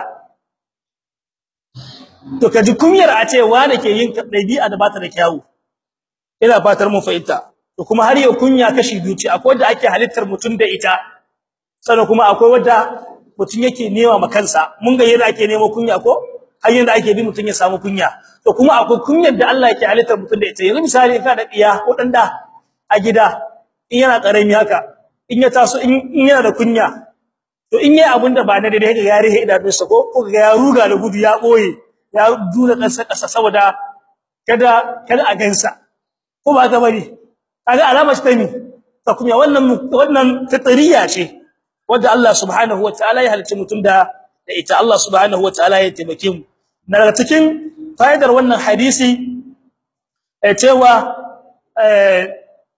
[SPEAKER 1] to kaji kunyar a ce wani ke yin dabi'a da bata da kyawu ina fatar mu fahimta to kuma har yau kunya kashi biyu ce akwai wanda ake halittar mutun da ita sannan kuma akwai wanda mutun yake nema ma kansa mun ga yadda ake nemo kunya ko hanyar da ake bi mutun ya samu kunya to kuma akwai kunyar da Allah yake halittar mutun da ita yanzu misali ka da diya ko dan da a gida in yana karami haka in ya taso in yana da kunya to in yayi abinda ba na daidai ga yare he idanunsa ko ko ga ya ruga da gudu ya boye ya duna kansa kasa saboda kada kada a gansa ko ba ta bari kaga alama ce ta ni ta kunya wannan wannan fitriya ce wanda Allah subhanahu wataala ya halicci mutum da da ita Allah subhanahu wataala ya taimake mu daga cikin fa'idar wannan hadisi eh cewa eh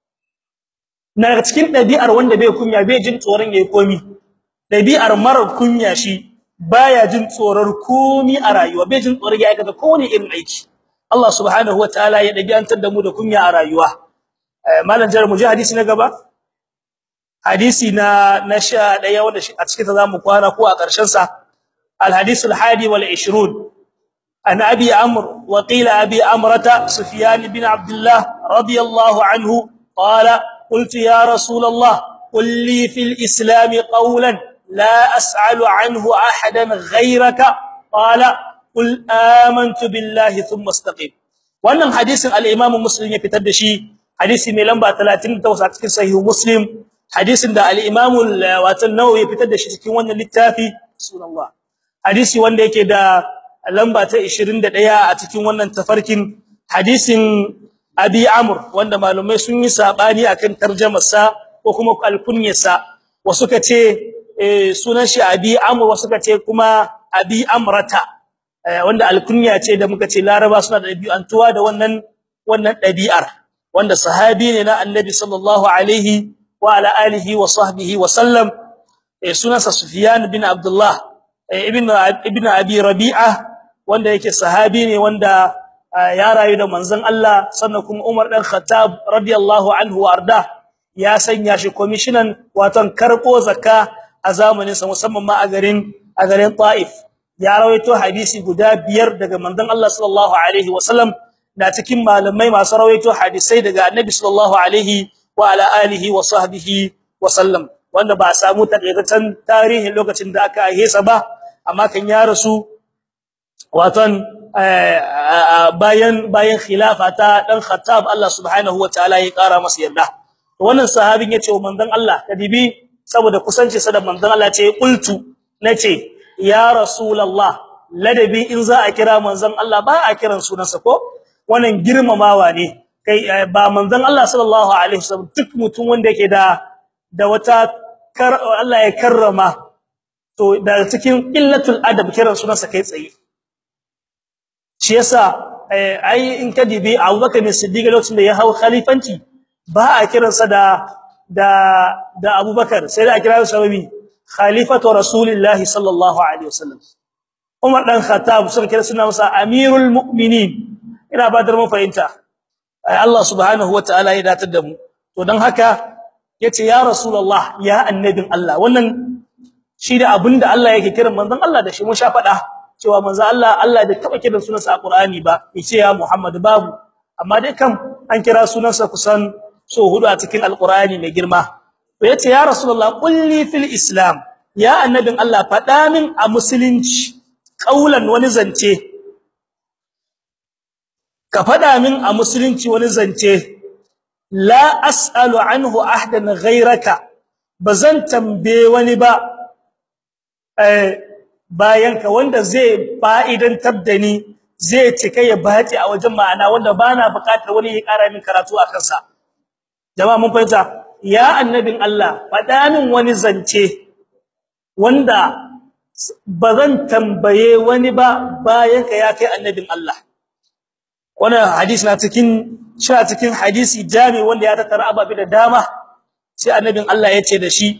[SPEAKER 1] na cikin dabi'ar wanda bai kunya bai jin tsoron yayi komi dabi'ar mara kunya shi baya jin tsoron komi a rayuwa bai jin tsoron ya aikata kowane irin aiki Allah subhanahu wataala ya dabi'antar da mu da kunya a rayuwa malam jar muji hadisi na gaba hadisi na na 11 wanda a cikin ta zamu kwana ko a ƙarshen sa al hadith al hadi wal 20 an abi amr wa qila abi amrata sufyan bin abdullah radiyallahu anhu qala قلت يا رسول الله قل لي في الإسلام قولا لا أسأل عنه أحدا غيرك قال قل آمنت بالله ثم استقيم wannan hadisin al-Imam Muslim ya fitar da shi hadisi mai lamba 38 a cikin sahih Muslim hadisin da al-Imam watan Nawawi ya fitar da shi cikin wannan littafi sunallah hadisi wanda yake da lamba ta 21 a cikin wannan tafarkin hadisin Abi Amr wanda malumai sun yi sabani akan tarjumar sa ko kuma alkunyar sa wasu kace sunan shi Abi Amr wasu kace kuma Abi Amrata wanda alkunya ce da muka ce laraba suna da dabi'antuwa da wannan wannan dabi'ar wanda sahabi ne na annabi sallallahu alaihi wa ala alihi wa sahbihi wa sallam sunansa sufyan bin abdullah ibn ibn abi rabi'a wanda yake sahabi ne wanda ya rayu da manzon Allah sannan kuma Umar dan Khattab radiyallahu anhu warda ya sanya shi commissioner waton karko zakka a zamanin sa musamman ma a garin a garin Taif ya rawaito hadisi guda biyar daga manzon Allah sallallahu alaihi wasallam da cikin malamai masu rawaito hadisai daga Annabi sallallahu alaihi wa ala alihi wa sahbihi wasallam wanda ba a samu takaitaccen tarihin lokacin da aka hesa ba amma kan ya rasu waton bayan bayan khilafa ta dan Khattab Allah subhanahu wataala ya kara masa yarda wannan sahabin yace wa manzon Allah kadibi saboda kusanci sa da manzon Allah ce qultu nace ya rasulullah ladabi in za a kira manzon Allah ba a kiran sunansa ko wannan girmamawa ne kai ba manzon Allah sallallahu alaihi wasallam duk mutum wanda yake da da wata Allah ya karrama to da cikin illatul adab kiran sunansa kai tsaye shi yasa ai in kadibi Abubakar ne Siddiq lokacin da ya hawo khalifanci ba a kiransa da da da Abubakar sai da a kira shi sababi khalifatu rasulillahi sallallahu alaihi wasallam Umar dan Khattab sun kira suna masa amirul mu'minin ina ba da mun fahimta Allah subhanahu wataala ya datar da mu to dan haka yace ya rasulullah ya annabin Allah wannan shi da abinda Allah yake kiran manzon Allah da shi mun sha fada cewa manzo Allah Allah bai taba kiran sunansa a Qur'ani ba yace ya Muhammad babu amma dai kam an kira sunansa kusan so hudu a cikin Al-Qur'ani mai girma to yace ya Rasulullah qulli fil Islam ya annabin Allah fada min a musulunci kaulan wani zance ka fada min a musulunci wani zance la as'alu anhu ahdan ghayraka bazan tambaye wani ba eh bayan ka wanda zai fa'idan tabdani zai cika ya bace a wajen ma'ana wanda bana buƙatar wani ya ƙara min karatu a kansa jama'a mun fahimta ya annabin Allah faɗa min wani zance wanda bazan tambaye wani ba bayan ka ya kai annabin Allah wannan hadisi na cikin shi cikin hadisi jami wanda ya tattara ababe da dama sai annabin Allah ya ce da shi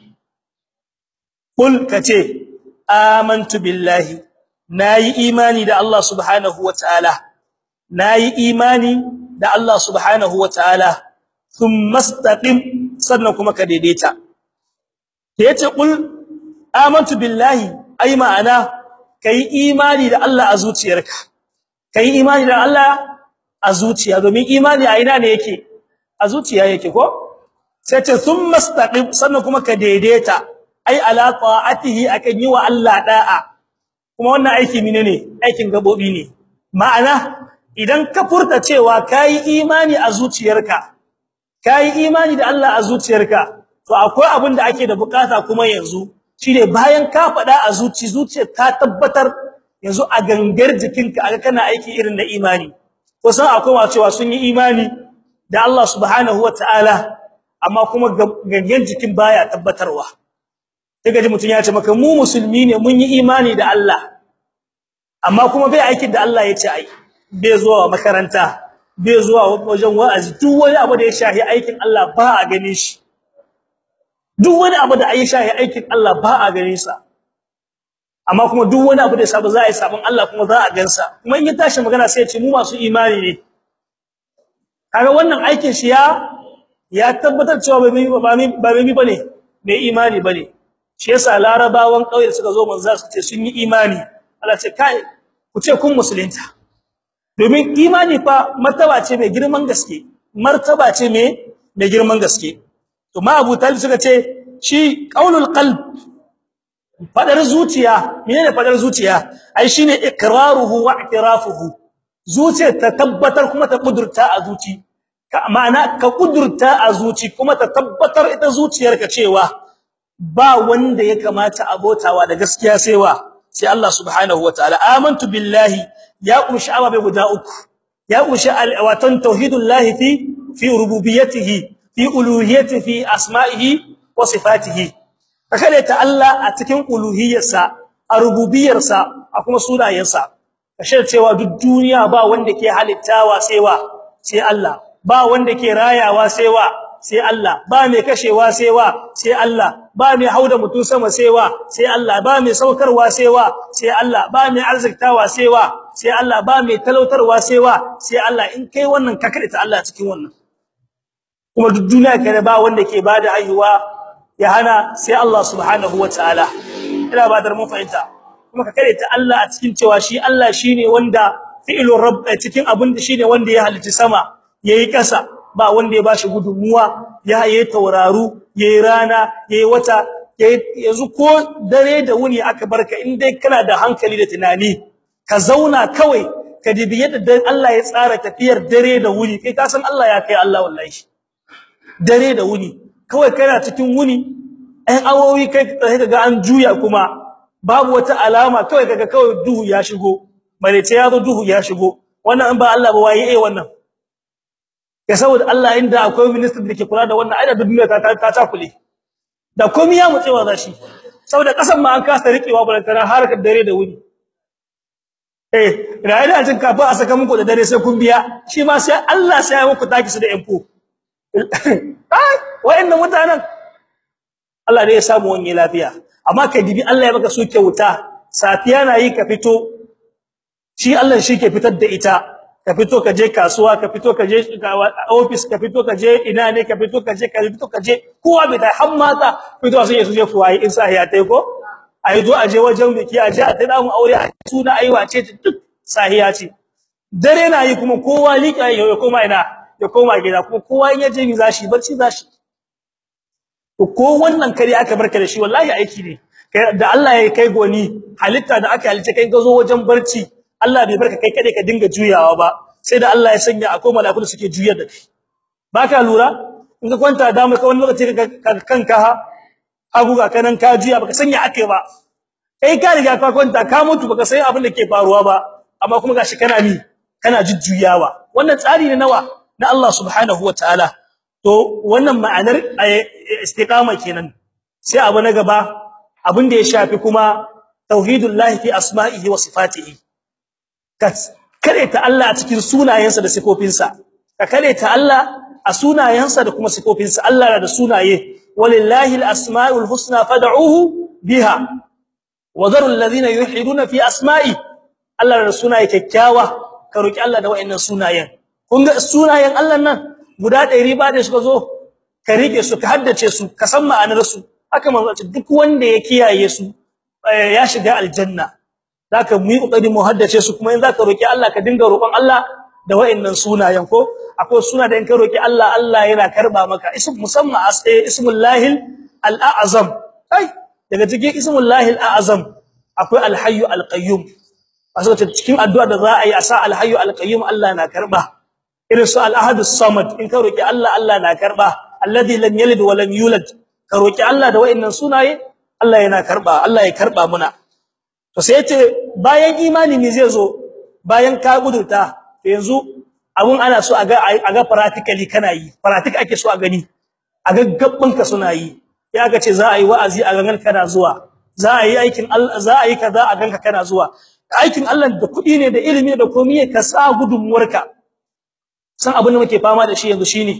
[SPEAKER 1] kul kace amantu billahi nayi imani da Allah subhanahu wataala nayi imani da Allah subhanahu wataala thumma istaqim sannan kuma ka daidaita yace kul amantu billahi ai ma'ana kai imani da Allah a zuciyarka kai imani da Allah a zuciya domin imani a ina ne yake a zuciya yake ko sai ce thumma istaqim sannan kuma ka daidaita ai ala ta'atihi akan yi wa Allah da'a kuma wannan aiki menene aikin gabobi ne ma'ana idan ka furta cewa kai imani a zuciyarka kai imani da Allah a zuciyarka to akwai abin da ake da bukata kuma yanzu shine bayan ka faɗa a zuci zuciyar ta tabbatar yanzu a gangar jikinka aka kana aiki irin na imani kusan akwai wa cewa sun yi imani da Allah subhanahu wataala amma kuma gangan jikin baya tabbatarwa daga ji mutun ya ce maka mu musulmi ne mun yi imani da Allah amma kuma bai aikin da Allah ya ce ai bai zuwa makaranta bai zuwa wajen wa'azi duk wani abu da ya shahi aikin Allah ba a gane shi duk wani abu da ya shahi aikin Allah ba a gane sa amma kuma duk wani abu da ya saba za a yi sabon Allah kuma za a gansa kuma in ya tashi magana sai ya ce mu masu imani ne kaga wannan aikin shi ya ya tabbatar cewa ba ba ba bane bai imani bane shi yasa larabawan kauye suka zo manzo su ce sun yi imani Allah ce kai ku ce kun musulunta domin imani fa martaba ce mai girman gaske martaba ce mai mai girman gaske to ma Abu Talib suka ce shi qaulul qalb fadar zuciya menene fadar zuciya ai shine iqraruhu wa i'tirafuhu zuciya ta tabbatar kuma ta kudurta a zuci ma'ana ka kudurta a zuci kuma ta tabbatar ita zuciyarka cewa ba wanda ya kamata abotawa da gaskiya sai wa sai Allah subhanahu wataala amantu billahi ya kunshi ababe guda uku ya kunshi watan tauhidullahi fi fi rububiyyatihi fi uluhiyyatihi fi asma'ihi wa sifatihi kakale ta Allah a cikin uluhiyyarsa a rububiyyarsa a kuma sunayensa kashe cewa duk duniya ba wanda ke halittawa sai wa sai Allah ba wanda ke rayawa sai wa sai Allah ba mai kashewa sai wa sai Allah ba mai hauda mutun sama sai wa sai Allah ba mai saukarwa sai wa sai Allah ba mai arziktawa sai wa sai Allah ba mai talautarwa sai wa sai Allah in kai wannan ka ta Allah cikin wannan kuma duk duniya kare ba wanda ke bada haihuwa ya hana sai Allah subhanahu wataala ina ba dar mun fahimta kuma ka kare ta Allah a cikin cewa shi Allah shine wanda fi'ilur rabb cikin abin da shine wanda ya halitta sama yayi kasa ba wanda ya bashi gudunmuwa ya yayi tauraru yayi rana yayi wata yanzu ko dare da wuni aka barka in dai kana da hankali da tunani ka zauna kawai ka dibi yadda Allah ya tsara tafiyar dare da wuni kai ka san Allah ya kai Allah wallahi dare da wuni kawai kana cikin wuni ɗan awowi kai kaga an juya kuma babu wata alama kawai kaga kawai duhu ya shigo marece ya zo duhu ya shigo wannan in ba Allah ba waye eh wannan ya saboda Allah inda akwai minister da ke kula da wannan aida duniya ta ta ta kule da komai ya mutsewa zashi saboda kasan ma an kasa rikewa balantana harkar dare da wuni eh rayi da jin kafa a saka muku da dare sai kun biya shi ma sai Allah sai ya muku taki su da info ai wayannan mutanen Allah ne ya samu wani lafiya amma kai dibi Allah ya baka su kyauta safiya na yi ka fito shi Allah shi ke fitar da ita ka fito ka je kasuwa ka fito ka je office ka fito ka je ina ne ka fito ka je ka fito ka je kowa bai dai har mata fito su je su je fuwaye in sa ya tai ko ai zo aje wajen biki aje a tada mu aure a suna aiwa ce duk sahiya ce dare na yi kuma kowa lika ya koma ina ya koma gida kuma kowa in yaje mi zashi barci zashi ko wannan kare aka barka da shi wallahi aiki ne da Allah ya kai goni halitta da aka halice kai gazo wajen barci Allah bai barka kai kade ka dinga juyawa ba sai da Allah ya sanya akwai mala'iku da suke juyar da kai baka lura in ka kwanta da mu ka wani lokaci ka kanka ha abu ga kanan ka juya baka sanya akai ba kai ka riga ka kwanta ka mutu baka san abin da ke faruwa ba amma kuma gashi kana ni kana jujjuyawa wannan tsari ne nawa na Allah subhanahu wataala to wannan ma'anar istiqama kenan sai abu na gaba abin da ya shafi kuma tauhidullahi fi asma'ihi wa sifatihi ka ta Allah a cikin sunayensa da sifofinsa ka ta Allah a sunayensa da kuma sifofinsa Allah na da sunaye walillahi alasmaul husna fad'uhu biha wa dharu alladhina yuhiduna fi asma'i Allah da sunaye kyakkyawa ka roki Allah da wayannan sunayen kun ga sunayen Allah nan guda 100 ba da suka zo ka rike su ka haddace su ka san ma'anar su haka manzo duk wanda ya kiyaye su ya shiga aljanna zaka mu yi kokari mu haddace su kuma in zaka roki Allah ka dinga roƙon Allah da wayannan sunayen ko akwai suna da in ka roki Allah Allah yana karba maka ism musamman ismul lahil al-a'zam ai daga cikin ismul lahil a'zam akwai al-hayyu al-qayyum aso cikin addu'a da za a yi a sa al-hayyu al-qayyum Allah na karba irin su al-ahad as-samad in ka roki Allah Allah na karba alladhi lam yalid wa lam yulad ka roki Allah da wayannan sunaye Allah yana karba Allah ya karba muna to sai yace bayan imani ne zai zo bayan ka gudurta to yanzu abun ana so a ga a ga practically kana yi practical ake so a gani a ga gabbin ka suna yi ya ga ce za a yi wa'azi a gangan kana zuwa za a yi aikin Allah za a yi kaza a ganka kana zuwa aikin Allah da kudi ne da ilimi da komai ka sa gudunmuwarka san abin da muke fama da shi yanzu shine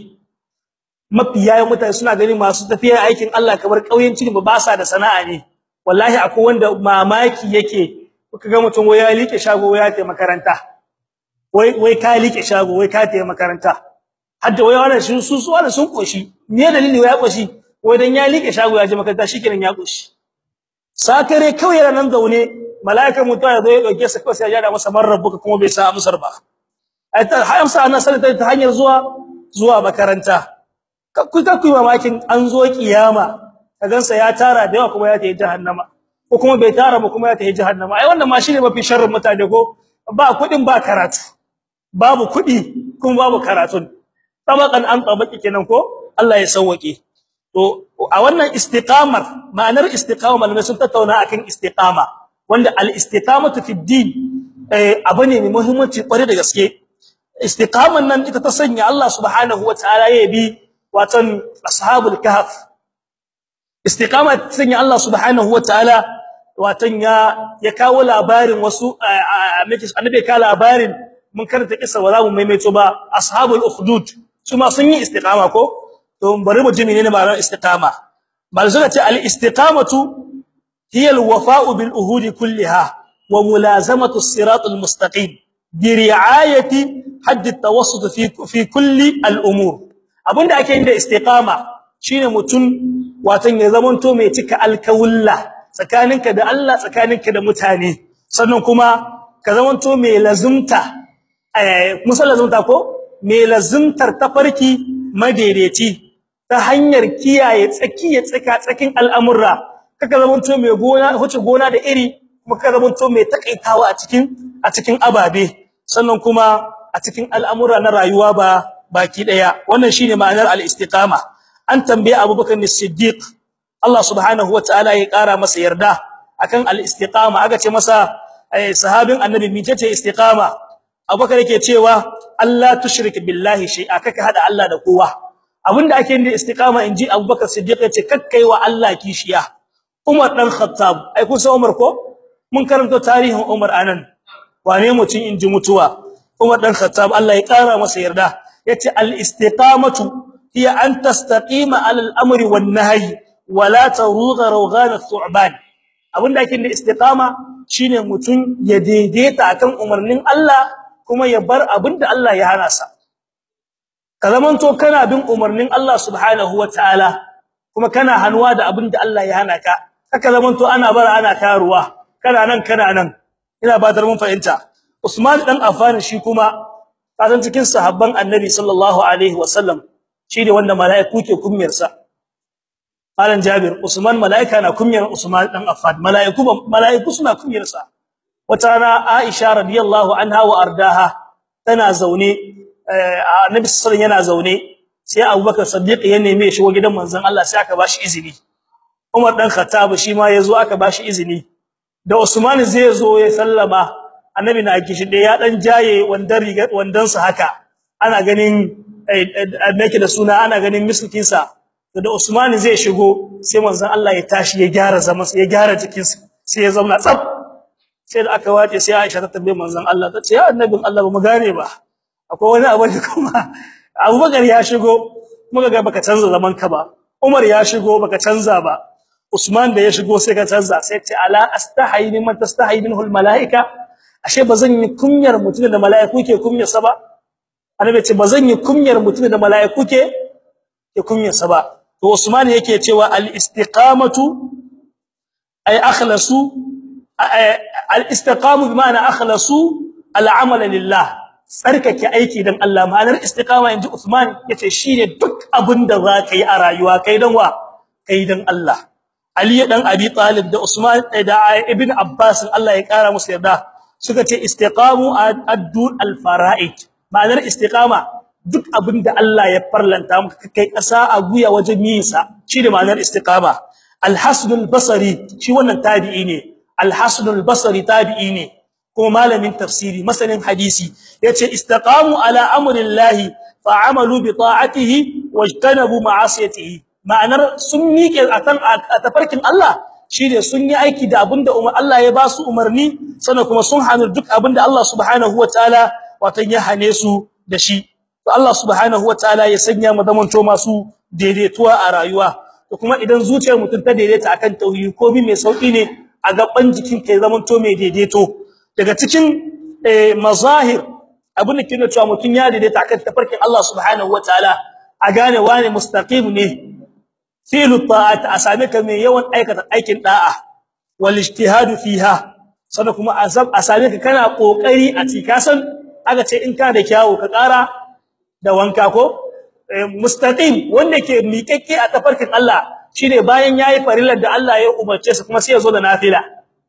[SPEAKER 1] mafiya mutane suna ganin masu tafiya aikin Allah kamar kauyenci ne ba sa da sana'a ne wallahi akwai wanda mamaki yake kuka ga mutum wai ya like shago wai ya tafi makaranta wai wai ka like shago wai ka tafi makaranta hadda wai wannan sun su su wannan sun koshi me dalili wai ya koshi wai dan ya like shago ya je makaranta shikenan ya koshi sakare kawai yana nan zaune malaika mutuwa ya zo ya dauke sa kawai sai ya jada masa marrabuka kuma bai sa amsar ba ai ta hamsa ana salata ta hanyar zuwa zuwa makaranta ku ka ku mamakin an zo kiyama kagansa ya tara da yawa kuma ya tafi jahannama ko kuma bai tara ba kuma ya tafi jahannama ai wannan ma shine mafi sharrin mutane ko ba kudin ba karatu babu kudi kuma babu karatu tabakan an tabaki kenan ko Allah ya sauwake to a wannan istiqamar ma'anar istiqama malamai sun tattauna akan istiqama wanda al-istiqamatu fi din eh abu ne mai muhimmanci kware da gaske istiqaman nan ita ta sanya Allah subhanahu wataala ya bi watan ashabul kahf istiqama sanya Allah subhanahu wataala watan ya ya kawo labarin wasu annabi ka labarin mun karanta kissa ba za mu maimaito ba ashabul ukhdud su ma sun yi istiqama ko to bari mu ji menene ma'anar istiqama bal suka ce al istiqamatu hiya al wafa'u bil uhudi kulliha wa mulazamatu as-sirat al mustaqim bi ri'ayati hadd at tawassut fi fi kulli al umur abinda ake yin da istiqama shine mutun watan ya zamanto mai cika alkawulla tsakaninka da Allah tsakaninka da mutane sannan kuma ka zamanto mai lazumta eh musallazumta ko mai lazumtar tafarki madaidaici ta hanyar kiyaye tsakiye tsaka tsakin al'amurra kaka zamanto mai gona huce gona da iri kuma kaka zamanto mai takaitawa a cikin a cikin ababe sannan kuma a cikin al'amura na rayuwa ba baki daya wannan shine ma'anar al-istiqama an tambaye Abubakar as-Siddiq Allah subhanahu wataala ya kara masa yarda akan al-istiqama aka ce masa sahabin annabi mitace istiqama Abubakar yake cewa Allah tushrik billahi shay'a kaka hada Allah da kowa abinda ake yin da istiqama inji Abubakar Siddiq yace kakkai wa Allah kishiya Umar dan Khattab ai kun san Umar ko mun karanta tarihin Umar anan wane mutun inji mutuwa Umar dan Khattab Allah ya kara masa yarda yace al-istiqamatu hiya an tastaqima 'ala al-amri wan-nahyi wa la tarugha rawghan ath-thu'ban abinda ake da istiqama shine mutun ya daidaita akan umarnin Allah kuma ya bar abinda Allah ya hana sa kalamanto kana bin umarnin Allah subhanahu wataala kuma kana hanwa da abinda Allah ya hana ka haka zamanto ana bara ana karuwa kana nan kana nan ina batar mun fahimta Usman dan Affan shi kuma kasan cikin sahabban Annabi sallallahu alaihi wasallam shine wanda mala'iku ke kummiyarsa Malam Jabir Usman mala'ika na kummiyar Usman dan Affan mala'iku mala'iku suna kummiyarsa wata rana Aisha radiyallahu anha wa ardaha tana zaune Annabi sallallahu yana zaune sai Abubakar Siddiq ya neme shi wa gidan manzon Allah sai aka bashi izini Umar dan Khattab shi ma yazo aka bashi izini da Usman zai zo ya sallama Annabi na kishi da ya dan jaye wandan riga wandan sa haka ana ganin annake da suna ana ganin miskin sa da Usman zai shigo sai manzon Allah ya tashi ya gyara zaman ya gyara jikin sa sai ya zauna tsaf sai da aka wace sai Aisha ta tambaye manzon Allah ta ce ya annabin Allah ba mu gane ba akwai wani abu da kuma Abubakar ya shigo muka ga baka canza zaman ka ba Umar ya shigo baka canza ba Usman da ya shigo sai ka canza sai ce ala astahi mimman tastahi minhu almalaika ashe bazan yi kunyar mutum da malaiku ke kunyar sa ba annabi ce bazan yi kunyar mutum da malaiku ke ke kunyar sa ba to Usman yake cewa al-istiqamatu ay akhlasu al-istiqamu bima'ana akhlasu al-amala lillah tsarkake aiki dan Allah ma'anar istiqama inji Usman yace shine duk abinda zaka yi a rayuwa kai dan wa kai dan Allah Ali dan Abi Talib da Usman da Ibn Abbas Allah ya kara musu yarda suka ce istiqamu addu al-fara'id ma'anar istiqama duk abinda Allah ya farlanta maka kai kasa a guya wajen yin sa shine ma'anar istiqama al-Hasan al-Basri shi wannan tabi'i ne al-Hasan al-Basri tabi'i ne kuma malamin tafsiri masanin hadisi yace istaqamu ala amrillahi fa'amalu bi ta'atihi wajtanabu ma'asiyatihi ma'anar sun miƙe akan tafarkin Allah shine sun yi aiki da abinda umar Allah ya ba su umarni sannan kuma sun hanu duk abinda Allah subhanahu wataala watan ya hane su da shi to Allah subhanahu wataala ya sanya mu zamanto masu daidaituwa a rayuwa to kuma idan zuciyar mutum ta daidaita akan tauhidi ko bi mai sauki ne a gaban jikin kai zamanto mai daidaito daga cikin mazahir abin da kina cewa mutun ya daidaita akan tafarkin Allah subhanahu wataala a gane wane mustaqim ne fi'lu ta'at asame ka mai yawan aikata aikin da'a wal ijtihadu fiha sannan kuma azab asame ka kana kokari a cika san aka ce in ka da kyawu ka kara da wanka ko mustaqim wanda ke miƙaƙƙe a tafarkin Allah shine bayan yayi farillar da Allah ya umarce sa kuma sai ya zo da nafila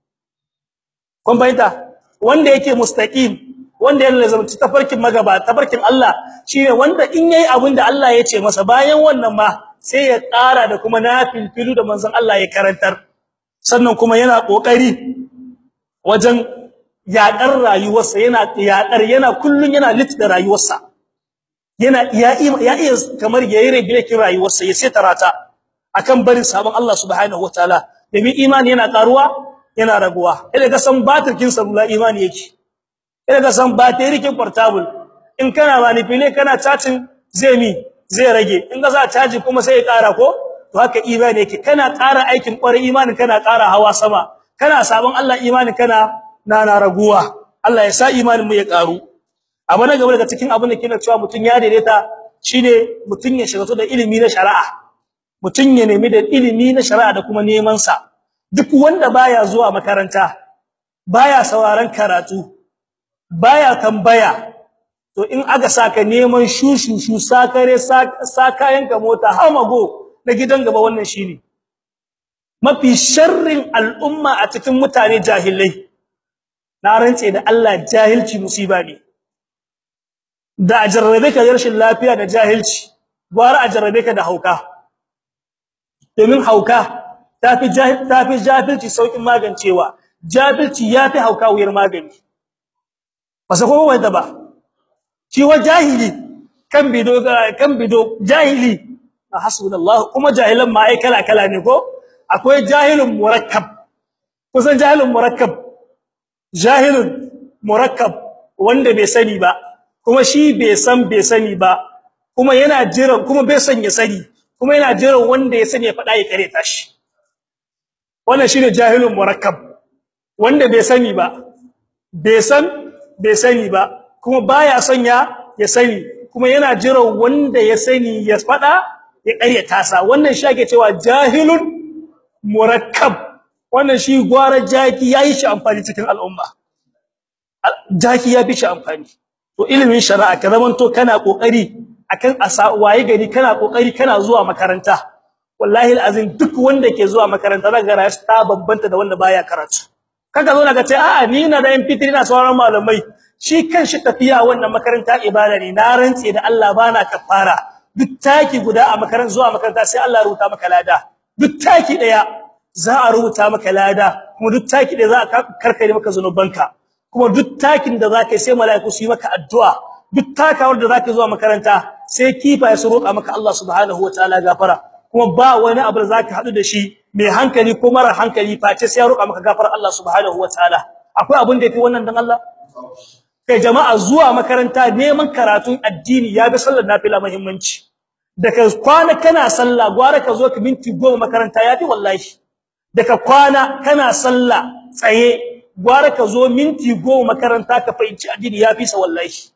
[SPEAKER 1] kun bayyana wanda yake mustaqim wanda yana lazumci tafarkin magaba tafarkin Allah shine wanda in yayi abin da Allah ya ce masa bayan wannan ma sai ya ƙara da kuma nafilfilu da manzon Allah ya karantar sannan kuma yana kokari wajen yaƙar rayuwarsa yana yaƙar yana kullun yana lit da rayuwarsa yana ya iya kamar yayi regulation rayuwarsa ya sai tarata akan barin sabon Allah subhanahu wataala domin imani yana karuwa yana raguwa idan ka san batirkin salula imani yake idan ka san batirikin portable in kana manipulate kana chatting zai mi zai rage in ka sa caji kuma sai ya ƙara ko to haka imani yake kana ƙara aikin ƙwarai imanin kana ƙara hawa sama kana sabon Allah imanin kana na na raguwa Allah ya sa imanin mu ya ƙaru abu na gaba daga cikin abin da kina cewa mutun ya daidaita shine mutun ya shiga da ilimi na shari'a mutun ya nemi da ilimi na shari'a da kuma neman sa duk wanda baya zuwa makaranta baya sauraron karatu baya tambaya to in aka saka neman shushushu sakare sakayenka mota hamago da gidan gaba wannan shine mafi sharrin al'umma a cikin mutane jahilai na rantse da Allah jahilci musiba ne da ajarrabe ka rashin lafiya da jahilci gwara ajarrabe ka da hauka domin hauka tafi jahil tafi jahilci saukin magancewa jahilci yafi hauka wuyar magani ba sai ko wanda ba shi wa jahili kan bido kan bido jahili hasbunallahu kuma jahilan ma ai kala kala ne ko akwai jahilun murakkab kusan jahilun murakkab jahilun murakkab wanda bai sani ba kuma shi bai san bai sani ba kuma yana jiran kuma bai san ya sani kuma yana jiran wanda ya sani ya fada ya kare tashi wannan shine jahilun murakkab wanda bai sani ba bai san bai sani ba kuma baya son ya ya sani kuma yana jiran wanda ya sani ya fada ya kare tasa wannan shi ake cewa jahilun murakkab wannan shi gwara jaki yayi shi amfani cikin al'umma jaki ya fi shi amfani to ilimin shari'a ka zamanto kana kokari akan asa waye gari kana kokari kana zuwa makaranta wallahi alazim duk wanda ke zuwa makaranta daga rayu ta bambanta da wanda baya karatu kaga zo daga ce a'a ni na da MP3 na sauran malamai shi kanshi tafiya wannan makaranta ibada ne na rantse da Allah bana kafara duk taki guda a makaranta zuwa makaranta sai Allah ya rubuta maka lada duk taki daya za a rubuta maka lada kuma duk taki daya za a karkare maka zanubanka kuma duk takin da zaka sai mala'iku su yi maka addu'a duk takawar da zaka zuwa makaranta sai kifa ya roƙa maka Allah subhanahu wataala gafara kuma ba wani abu da zaka hadu da shi mai hankali ko mara hankali face sai ya roƙa maka gafara Allah subhanahu wataala akwai abin da yafi wannan dan Allah kai jama'a zuwa makaranta neman karatun addini ya bi sallar nafila muhimmanci daga kwana kana sallah gwara ka zo ka minti 10 makaranta yafi wallahi daga kwana kana sallah tsaye gwara ka zo minti 10 makaranta ka fahimci addini yafi sa wallahi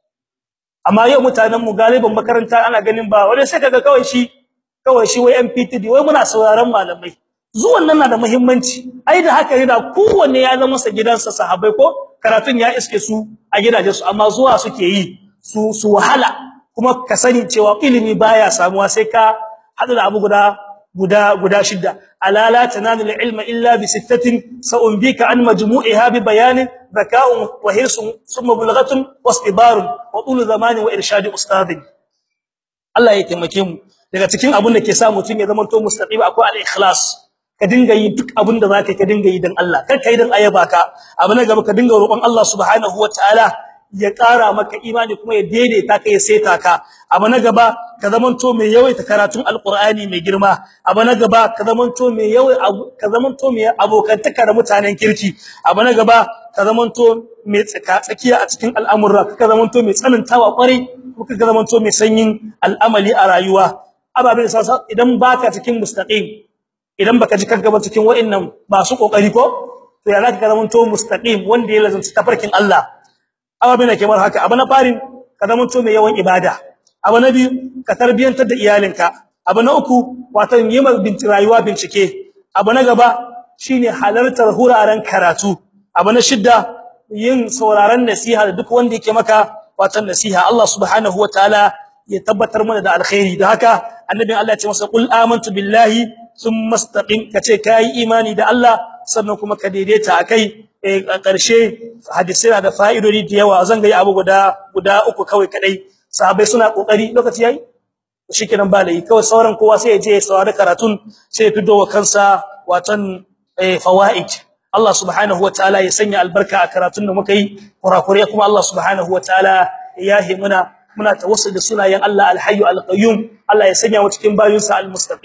[SPEAKER 1] amma yau mutanen mu galiban makaranta ana ganin ba wani sai kaga kawai shi kawai shi wai MPTD wai muna sauraron malamai zuwan nan na da muhimmanci ai da haka ne da kowanne ya zama sa gidansa sahabbai ko karatun ya iske su a gidajensu amma zuwa suke yi su su wahala kuma ka sani cewa ilimi baya samuwa sai ka hadu da abu guda guda guda shida ala la tanalul ilma illa bi sittatin sa'umbika an majmu'iha bi bayanin zaka'un wa hirsun thumma bulghatun wastibarun wa tul zamani wa irshadi ustadin Allah ya taimake mu daga cikin abun da ke sa mutun ya zama to mustaqim akwai al-ikhlas ka dinga yi duk abin da zaka ka dinga yi dan Allah kar kai dan ayaba ka abu na gaba ka dinga roƙon Allah subhanahu wataala ya ƙara maka imani kuma ya daidaita ka ya saita ka abu na gaba ka zamanto mai yawaita karatun alqur'ani mai girma abu na gaba ka zamanto mai yawai ka zamanto mai abokantaka da mutanen kirki abu na gaba ka zamanto mai tsaka tsakiya a cikin al'amura ka zamanto mai tsanantawa kwarai ka zamanto mai sanyin al'amali a rayuwa ababen sasa idan baka cikin mustaqim idan baka ji kanka ba cikin wa'annan masu kokari ko to ya zaka zamanto mustaqim wanda ya lazanta tafarkin Allah ababen da kamar haka abu na farin ka zamanto mai yawan ibada abu na biyu ka tarbiyantar da iyalinka abu na uku wato yi bincike rayuwa bincike abu na gaba shine halartar huraren karatu abu na shidda yin sauraron nasiha da duk wanda yake maka wato nasiha Allah subhanahu wataala ya tabbatar mana da alkhairi da haka annabin Allah ya ce masa qul amantu billahi thumma istaqim kace kai imani da Allah sannan kuma ka daidaita akai a ƙarshe hadisi da fa'idodi da yawa zan ga abu guda guda uku kawai kadai sahabbai suna kokari lokaci yayi shikenan ba lai kawai sauran kowa sai ya je ya saurari karatun sai ya fido wa kansa watan fawaid Allah subhanahu wataala ya sanya albarka a karatun da muka yi kurakure kuma Allah subhanahu wataala ya yi muna muna tawassul da sunayen Allah alhayyu alqayyum Allah ya sanya mu cikin bayinsa almustaqim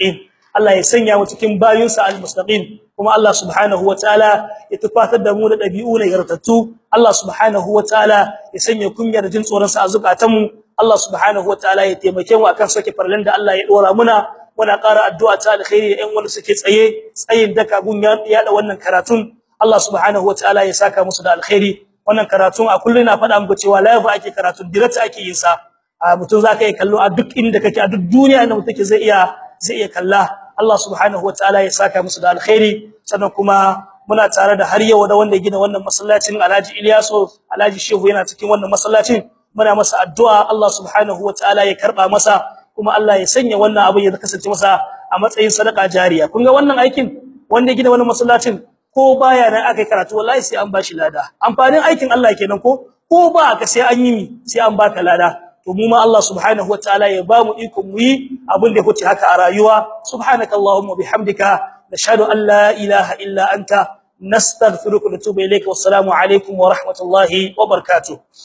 [SPEAKER 1] Allah ya sanya mu cikin bayinsa almustaqim kuma Allah subhanahu wataala ya tufatar da mu da dabi'u na yartattu Allah subhanahu wataala ya sanya kunyar jin tsoron sa a zukatanmu Allah subhanahu wataala ya taimake mu akan sake farlan da Allah ya dora muna muna ƙara addu'a ta alkhairi da ƴan wanda suke tsaye tsayin daka gun ya da wannan karatun Allah subhanahu wataala ya saka musu da alkhairi wannan karatun a kullun na faɗa muku cewa live ake karatun direct ake yin sa mutum zaka yi kallo a duk inda kake a duk duniya inda mutum zai iya zai iya kalla Allah subhanahu wataala ya saka musu da alkhairi sannan kuma muna tare da har yau da wanda ya gina wannan masallacin Alhaji Ilyaso Alhaji Shehu yana cikin wannan masallacin muna masa addu'a Allah subhanahu wataala ya karba masa kuma Allah ya sanya wannan abu ya kasance masa a matsayin sadaka jariya kun ga wannan aikin wanda ya gina wannan masallacin ko baya nan akai karatu wallahi sai an bashi lada amfanin aikin Allah kenan ko ko ba ka sai an yi mi sai an baka lada to mu ma Allah subhanahu wataala ya ba mu iko mu yi abin da kuce haka a rayuwa subhanakallahumma bihamdika nashhadu an la ilaha illa anta nastaghfiruka wa natubu ilayka wassalamu alaikum wa rahmatullahi wa barakatuh